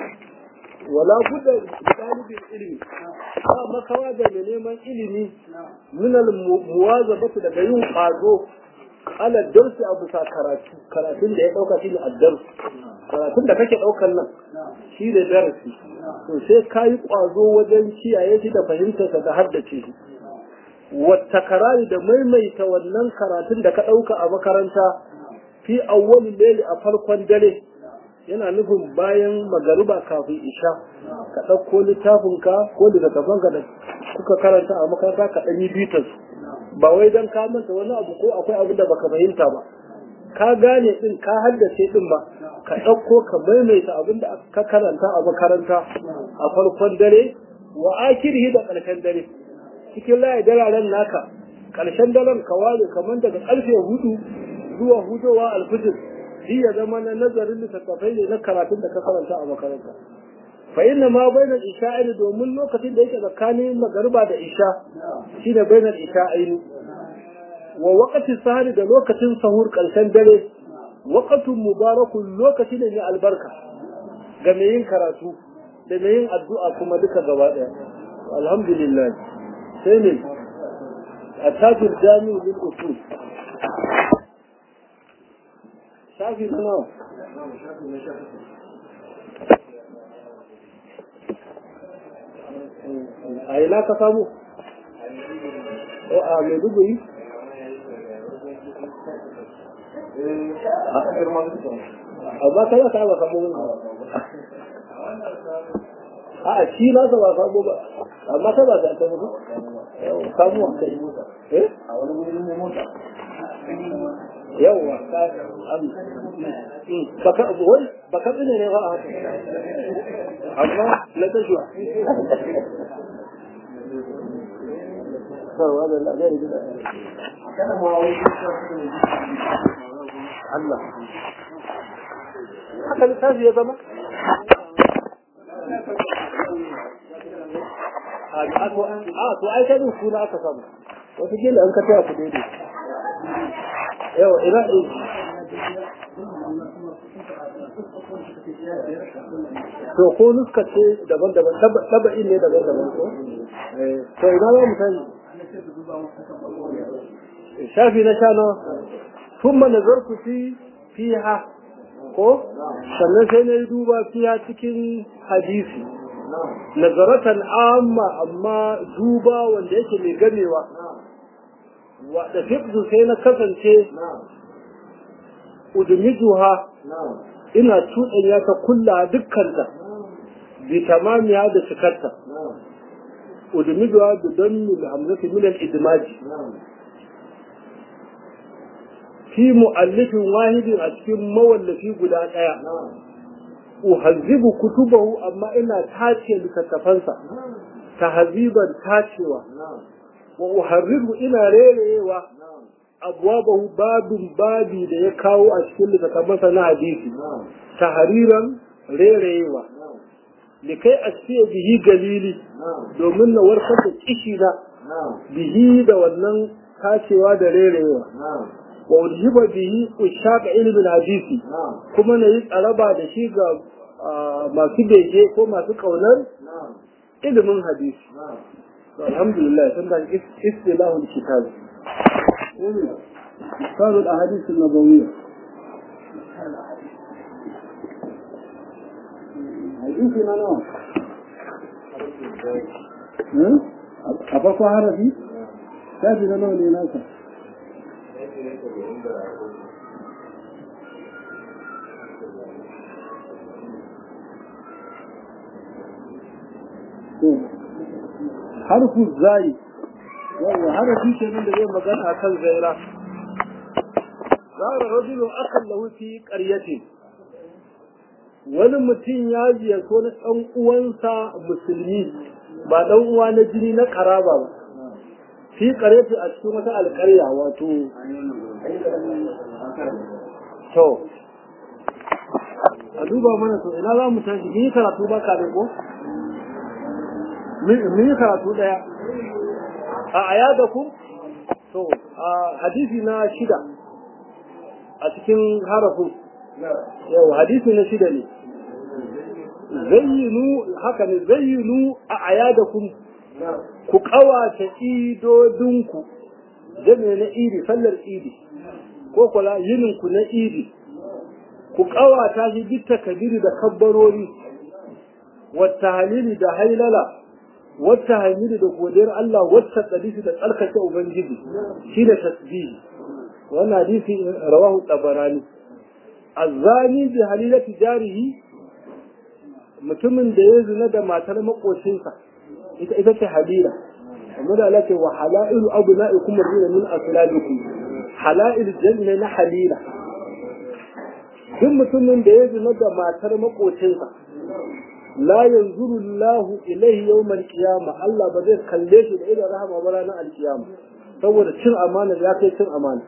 A: wala budda dalibin ilimi ba makawa da mai neman ilimi minal muwazabatu daga yin ƙwazo ala darsi a bisa karatu karatun da ya ɗauka shi ne addarsu karatun da kake ɗaukan nan shi ne darasi to sai ka yi ƙwazo wajen kiyaye shi da fahimtarsa da haddace shi wata karari da maimaita wannan karatun da ka ɗauka a makaranta fi awwalin leli a farkon dare yana nufin bayan magariba kafin isha ka ɗauko littafinka ko littattafanka da kuka karanta a makaranta ka ɗan yi bitar ba wai don ka manta wani abu ko akwai abin da baka fahimta ba ka gane din ka haddace din ba ka ɗauko ka maimaita abin da ka karanta a makaranta a farkon dare wa akirhi da ƙarshen dare cikin layi dararen naka ƙarshen daren ka ware kamar daga ƙarfe hudu zuwa hudowa alfijir shi ya zama na nazarin littattafai ne na karatun da ka karanta a makaranta fa inna ma bainal isha'aini domin lokacin da yake tsakanin magariba da isha shine bainal isha'aini wa waqti sahari da lokacin sahur karshen dare waqtun mubarakun lokaci ne mai albarka ga mai yin karatu da mai yin addu'a kuma duka gaba daya alhamdulillah sai ne التاج الجامع للأصول شافي nawa? a ina ka samu a mai duguri amma kana ka ba samu a a shi na ba samu ba amma ka ba ta ta mutu samu a kai eh a wani wurin ne mota yawwa baka wai baka tsine ne ba a haka amma na tashuwa Allah haka littafi ya zama a to ai kai suna aka samu wata gila an ka taya ku daidai yawa ina to ko nuska ce daban-daban taba'in ne daban-daban ko to ina za mu sani shafi na sha nawa ثم نظرت في فيها ko sannan sai na yi duba fiya cikin hadisi nazaratan amma amma duba wanda yake mai gamewa wa da fiqdu sai na kasance udmijuha ina cuɗanya ta kulla dukkanta bi tamamiya da cikarta udmijuwa da dammi da hamzati min al-idmaji fi mu'allifin wahidin a cikin mawallafi guda ɗaya uhazzibu kutubahu amma ina tace littattafansa tahziban tacewa wa uharriru ina rerewa abwabahu babin babi da ya kawo a cikin littattafansa na hadisi tahriran rerewa likai a ce bihi galili domin na warkar da kishi na bihi da wannan tacewa da rerewa wa ulhiba bihi ushaq ilmin hadisi kuma na yi tsaraba da shi ga masu bege ko masu kaunar ilimin hadisi alhamdulillah sun da istilahul kitab misalul ahadith an-nabawiyya hadisi na nawa a farko harafi shafi na nawa ne nasa harfu zai yawa harafi ke nan da zai magana a kan zaira zara rajulun akan lahu fi qaryati wani mutum ya ziyarci wani ɗan uwansa musulmi ba ɗan uwa na jini na karaba ba fi qaryati a cikin wata alƙarya wato to a duba mana to ina za mu tashi yi karatu ba kafin ko mun yi karatu daya a aya da ku to a hadisi na shida a cikin harafin yau hadisi na shida ne zayyinu haka ne zayyinu a aya da ku ku kawata idodinku jami'a na idi sallar idi ko kula yininku na idi ku kawata shi duk takabiri da kabbarori wata halili da hailala wata hamidi da godiyar Allah wata tsadisi da tsarkake Ubangiji shi da tasbihi wannan hadisi rawahu tabarani azzani bi halilati jarihi mutumin da ya zina da matar makocinsa ita ita ce halila amma da Allah ce wa halailu abna'ikum min aslabikum halail janna na halila duk mutumin da ya zina da matar makocinsa la yanzuru Allahu ilaihi yawmal qiyama Allah ba zai kalle shi da idan rahama ba ranar alkiyama saboda cin amana ya kai cin amana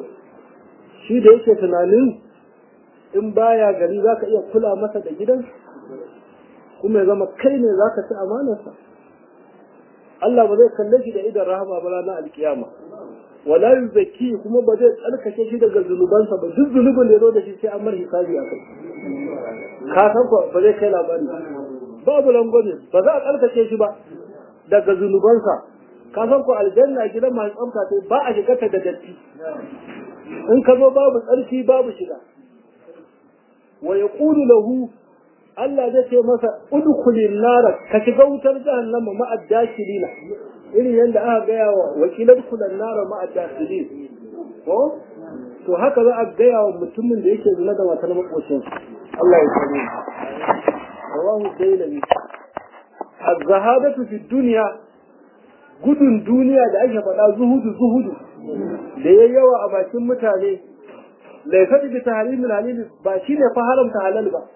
A: shi da yake tunanin in baya gari zaka iya kula masa da gidan kuma ya zama kai ne zaka ci amanarsa Allah ba zai kalle shi da idan rahama ba ranar alkiyama wala yuzaki kuma ba zai tsarkake shi daga zunubansa ba duk zunubin da ya zo da shi sai an mar hisabi a kai ka san ko ba zai kai labari babu langwame ba za a tsarkake shi ba daga zunubansa ka san ko aljanna gidan masu tsamka sai ba a shiga ta da datti in ka zo babu tsarki babu shiga wa yaqulu lahu Allah zai ce masa udkhulin nar ka shiga wutar jahannama ma addakilina irin yadda aka gaya wa wakilar kulan nara ma addakilin ko to haka za a gaya wa mutumin da yake zina da matar makocin Allah ya sani rawahu dailami az-zahadatu fi dunya gudun duniya da ake faɗa zuhudu zuhudu da yayi yawa a bakin mutane laifat bi tahrimil halil ba shine fa haramta halal ba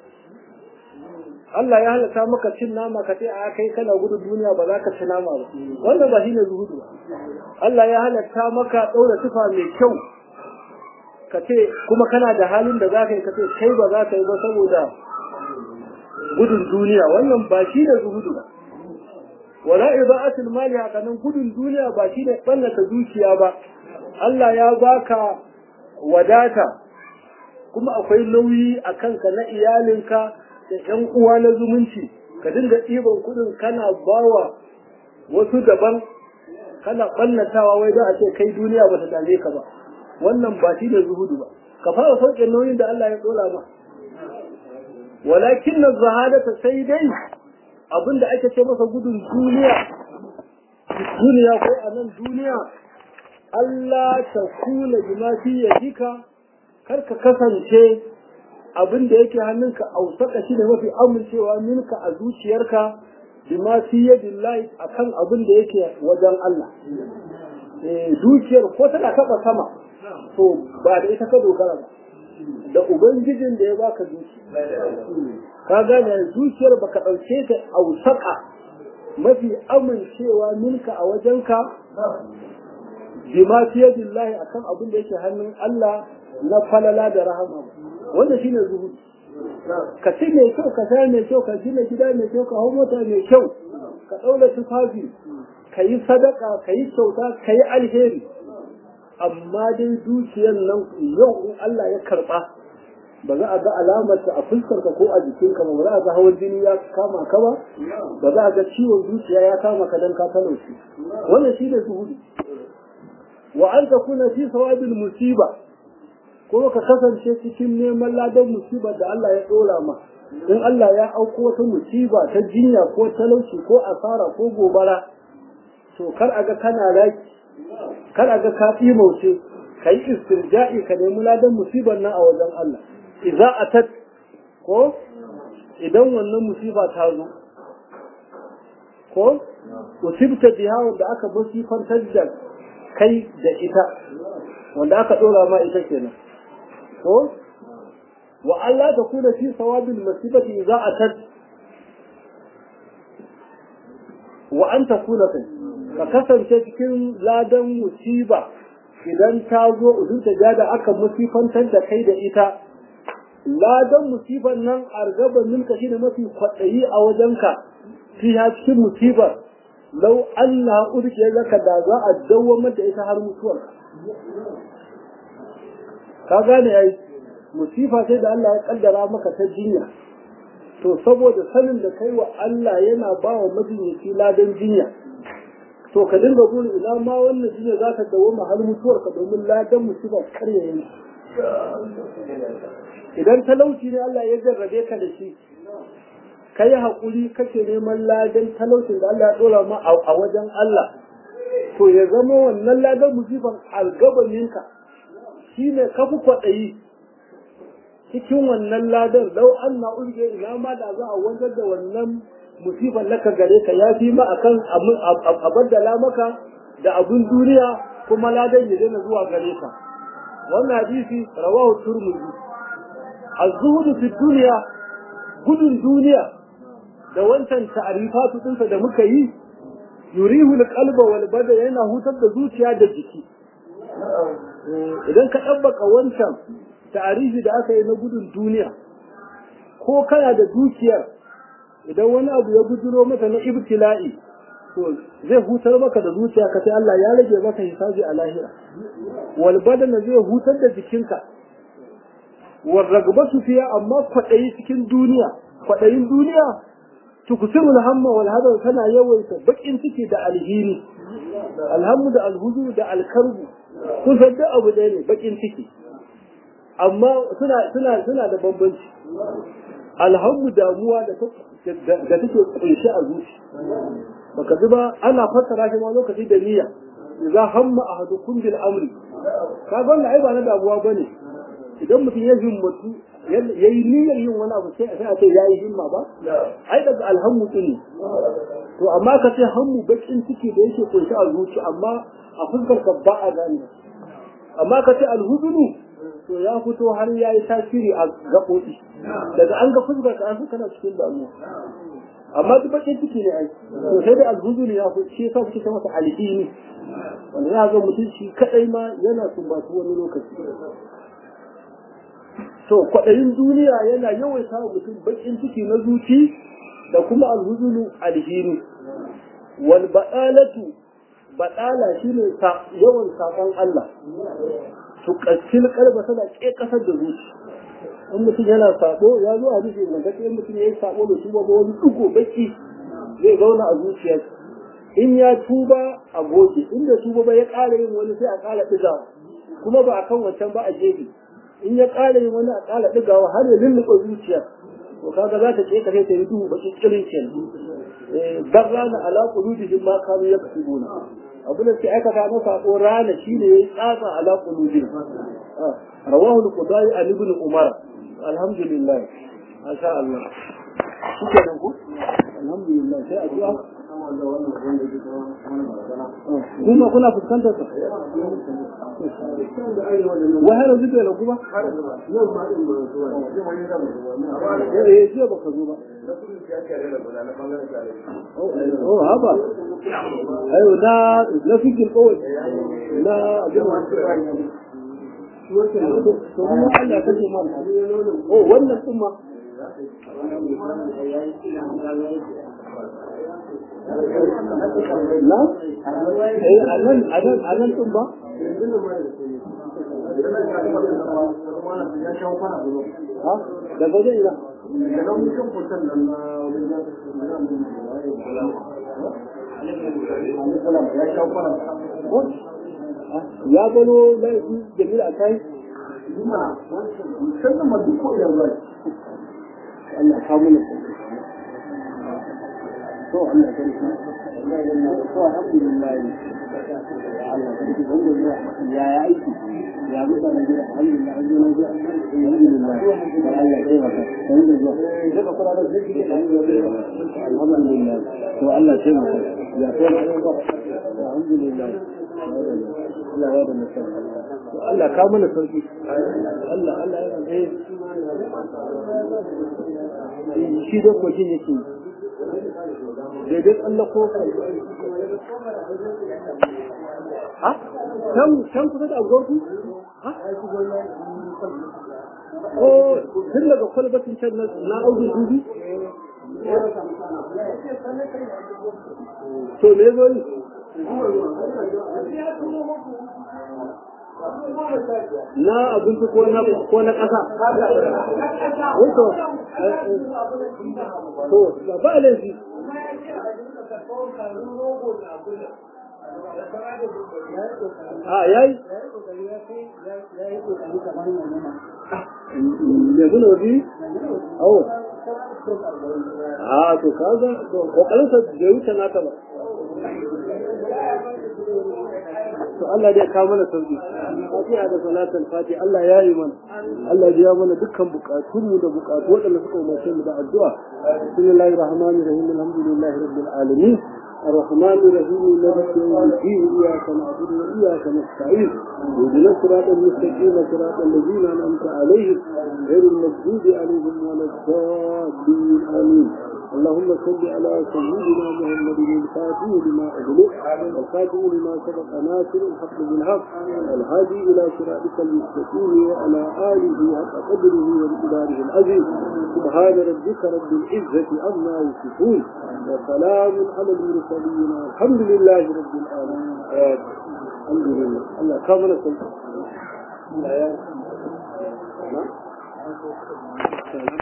A: Allah ya halatta maka cin nama ka ce a kai kana gudun duniya ba za ka ci nama ba wannan ba shine zuhudu ba Allah ya halatta maka ɗaura tufa mai kyau ka ce kuma kana da halin da za ka yi ka ce kai ba za ka yi ba saboda gudun duniya wannan ba shi ne zuhudu ba wala ida'atul mali haka nan gudun duniya ba shi ne ballata dukiya ba Allah ya baka wadata kuma akwai nauyi a kanka na iyalinka da ƴan uwa na zumunci ka dinga ɗiban kuɗin kana bawa wasu daban kana ɓannatawa wai don a ce kai duniya ba ta dame ka ba wannan ba shi ne zuhudu ba ka fara sauke nauyin da Allah ya dora ma walakin na zahadata sai dai abinda ake ce masa gudun duniya duniya ko a nan duniya Allah ta kula bima fi yadika kar ka kasance abin da yake hannunka ausaka shi ne mafi amincewa minka a zuciyarka bima fi yadillahi akan abin da yake wajen Allah eh dukiyar ko tana taba sama to ba da ita ka dogara ba da ubangijin da ya baka dukiya ka gane zuciyar baka ɗauke ta ausaka mafi amincewa minka a wajenka bima fiye billahi akan abin da yake hannun Allah na falala da rahama wanda shine zuhudi ka ci mai kyau ka sha mai kyau ka gina gida mai kyau ka hau mota mai kyau ka ɗaura tufafi ka yi sadaka ka yi kyauta ka yi alheri amma dai dukiyar nan yau in Allah ya karɓa ba za a ga alamarta a fuskarka ko a jikinka ba ba za a ga hawan jini ya kama ka ba ba za a ga ciwon zuciya ya kama ka dan ka talauci wannan shi ne zuhudu wa an ta kuna fi sawabil musiba kuma ka kasance cikin neman ladan musiba da Allah ya dora ma in Allah ya auko wata musiba ta jinya ko talauci ko asara ko gobara to kar a ga kana raki kar a ga ka mauce ka yi istirja'i ka nemi ladan musibar nan a wajen Allah idza atat ko idan wannan musiba ta zo ko usibta biha wanda aka musifantar da kai da ita wanda aka dora ma ita kenan ko wa Allah ta kuna fi sawabil musibati idza atat wa an takuna kai ka kasance cikin ladan musiba idan ta zo udun ta da aka musifantar da kai da ita ladan musibar nan argaba minka shine mafi kwaɗayi a wajenka fiha cikin musibar lau Allah urke zaka da za a dawwamar da ita har mutuwar ka gane ai musifa sai da Allah ya kaddara maka ta jinya to saboda sanin da kai wa Allah yana ba wa majinyaci ladan jinya to ka dinga gudu ina ma wannan jinya za ta dawwama har mutuwar ka domin ladan musiba karya yana idan talauci ne Allah ya jarrabe ka da shi ka yi haƙuri kake neman ladan talaucin da Allah ya ɗora ma a wajen Allah to ya zama wannan ladan musiban algabaninka shi ne ka fi kwaɗayi cikin wannan ladan lau an na urge ina ma da za a wanzar da wannan musiban laka gare ka ya fi ma akan a baddala maka da abun duniya kuma ladan ya daina zuwa gare ka wannan hadisi rawahu turmuzi az-zuhud fi dunya gudun duniya da wancan ta'rifatu dinsa da muka yi yurihu al-qalba wal bada yana hutar da zuciya da jiki idan ka dabbaka wancan ta'arifi da aka yi na gudun duniya ko kana da dukiyar idan wani abu ya guduro maka na ibtila'i to zai hutar maka da zuciya ka sai Allah ya rage maka hisabi a lahira wal badana zai hutar da jikinka wal ragbatu fiya amma kwadayi cikin duniya kwadayin duniya tukusiru alhamma wal hadar tana yawaita bakin ciki da alhini alhammu da alhuzu da alkarbu kun san da abu ɗaya ne bakin ciki amma suna suna suna da bambanci alhammu damuwa da da take kunshe a zuci baka ji ba ana fassara shi ma lokaci da niyya idza hamma ahadukum bil amri ka ga wannan ai ba na damuwa bane idan mutum ya himmatu yayi niyyar yin wani abu sai a ce yayi himma ba ai daga alhammu ne to amma ka ce hammu bakin ciki da yake kunshe a zuci amma a fuskar ka ba a gane amma ka ce alhuzunu to ya fito har ya yi tasiri a gaɓoɓi daga an ga fuskar ka an fi kana cikin damuwa amma duk bakin ciki ne ai to sai da alhuzu ne ya fi shi yasa suke masa alhini wanda ya ga mutum shi kadai ma yana sumbatu wani lokaci to kwaɗayin duniya yana yawaita wa mutum bakin ciki na zuci da kuma alhuzunu alhini wal badalatu badala shine yawan saƙon Allah tuƙaccin kalba tana ke kasar da zuci in mutum yana sabo ya zo a rufe da gaske in mutum ya yi sabo da tuba ba wani dugo baki zai zauna a zuciya in ya tuba a goge inda tuba ba ya ƙara yin wani sai a ƙara ɗigawa kuma ba a kan wancan ba a gefe in ya ƙara yin wani a ƙara ɗigawa har ya lulluɓe zuciya to kaga za ta ƙeka sai ta yi duhu baki kirin kenan barrana ala qulubihim ma kanu yaksubuna abin da ke aikata na sako rana shine yayi tsatsa ala qulubihim rawahu al-qudai an ibn umar alhamdulillah masha Allah shikenan ku alhamdulillah sai addu'a kuma kuna fuskantar sa wai har yanzu bai ragu ba eh jiya baka zo ba oh haba ayo na na fikin kawai na to kuma Allah ya kace ma oh wannan kuma na eh anan anan anan tun ba ha daga wajen ina ya gano laifin jamil a kai sannan ma duk ko yanzu Allah ka mana to Allah ka rika to alhamdulillah Allah ka rika wanda ya ya aiki ya mutane gida alhamdulillah an zo na zuwa alhamdulillah Allah ya kai maka kan da zuwa daga fara da zai alhamdulillah to Allah ya maka ya kai alhamdulillah Allah ya da mutum to Allah ka mana sauki Allah Allah ya eh shi da kokin yake daidai Allah ko ha can can kusa da agwarku ha ko tun daga kwalbatin can na audin dubi to me zo yi na abinci ko na ko na ƙasa wato to ba ba laifi a yayi ya gina wabi awo a to kaga to kokarinsa bai wuce naka ba to Allah dai ka mana sauki fatiha da salatul fatiha Allah ya yi mana Allah ya mana dukkan bukatun mu da bukatu wadanda suka umarce mu da addu'a bismillahir rahmanir rahim alhamdulillahi rabbil alamin الرحمن الرحيم مالك يوم الدين اياك نعبد واياك نستعين اهدنا الصراط المستقيم صراط الذين انعمت عليهم غير المغضوب عليهم ولا الضالين امين اللهم صل على سيدنا محمد الفاتح لما أغلق والخاتم لما سبق ناصر الحق بالحق الهادي إلى صراطك المستقيم وعلى آله حق قدره ومقداره العظيم سبحان ربك رب العزة عما يصفون وسلام على المرسلين والحمد لله رب العالمين الحمد لله الله كامل السلام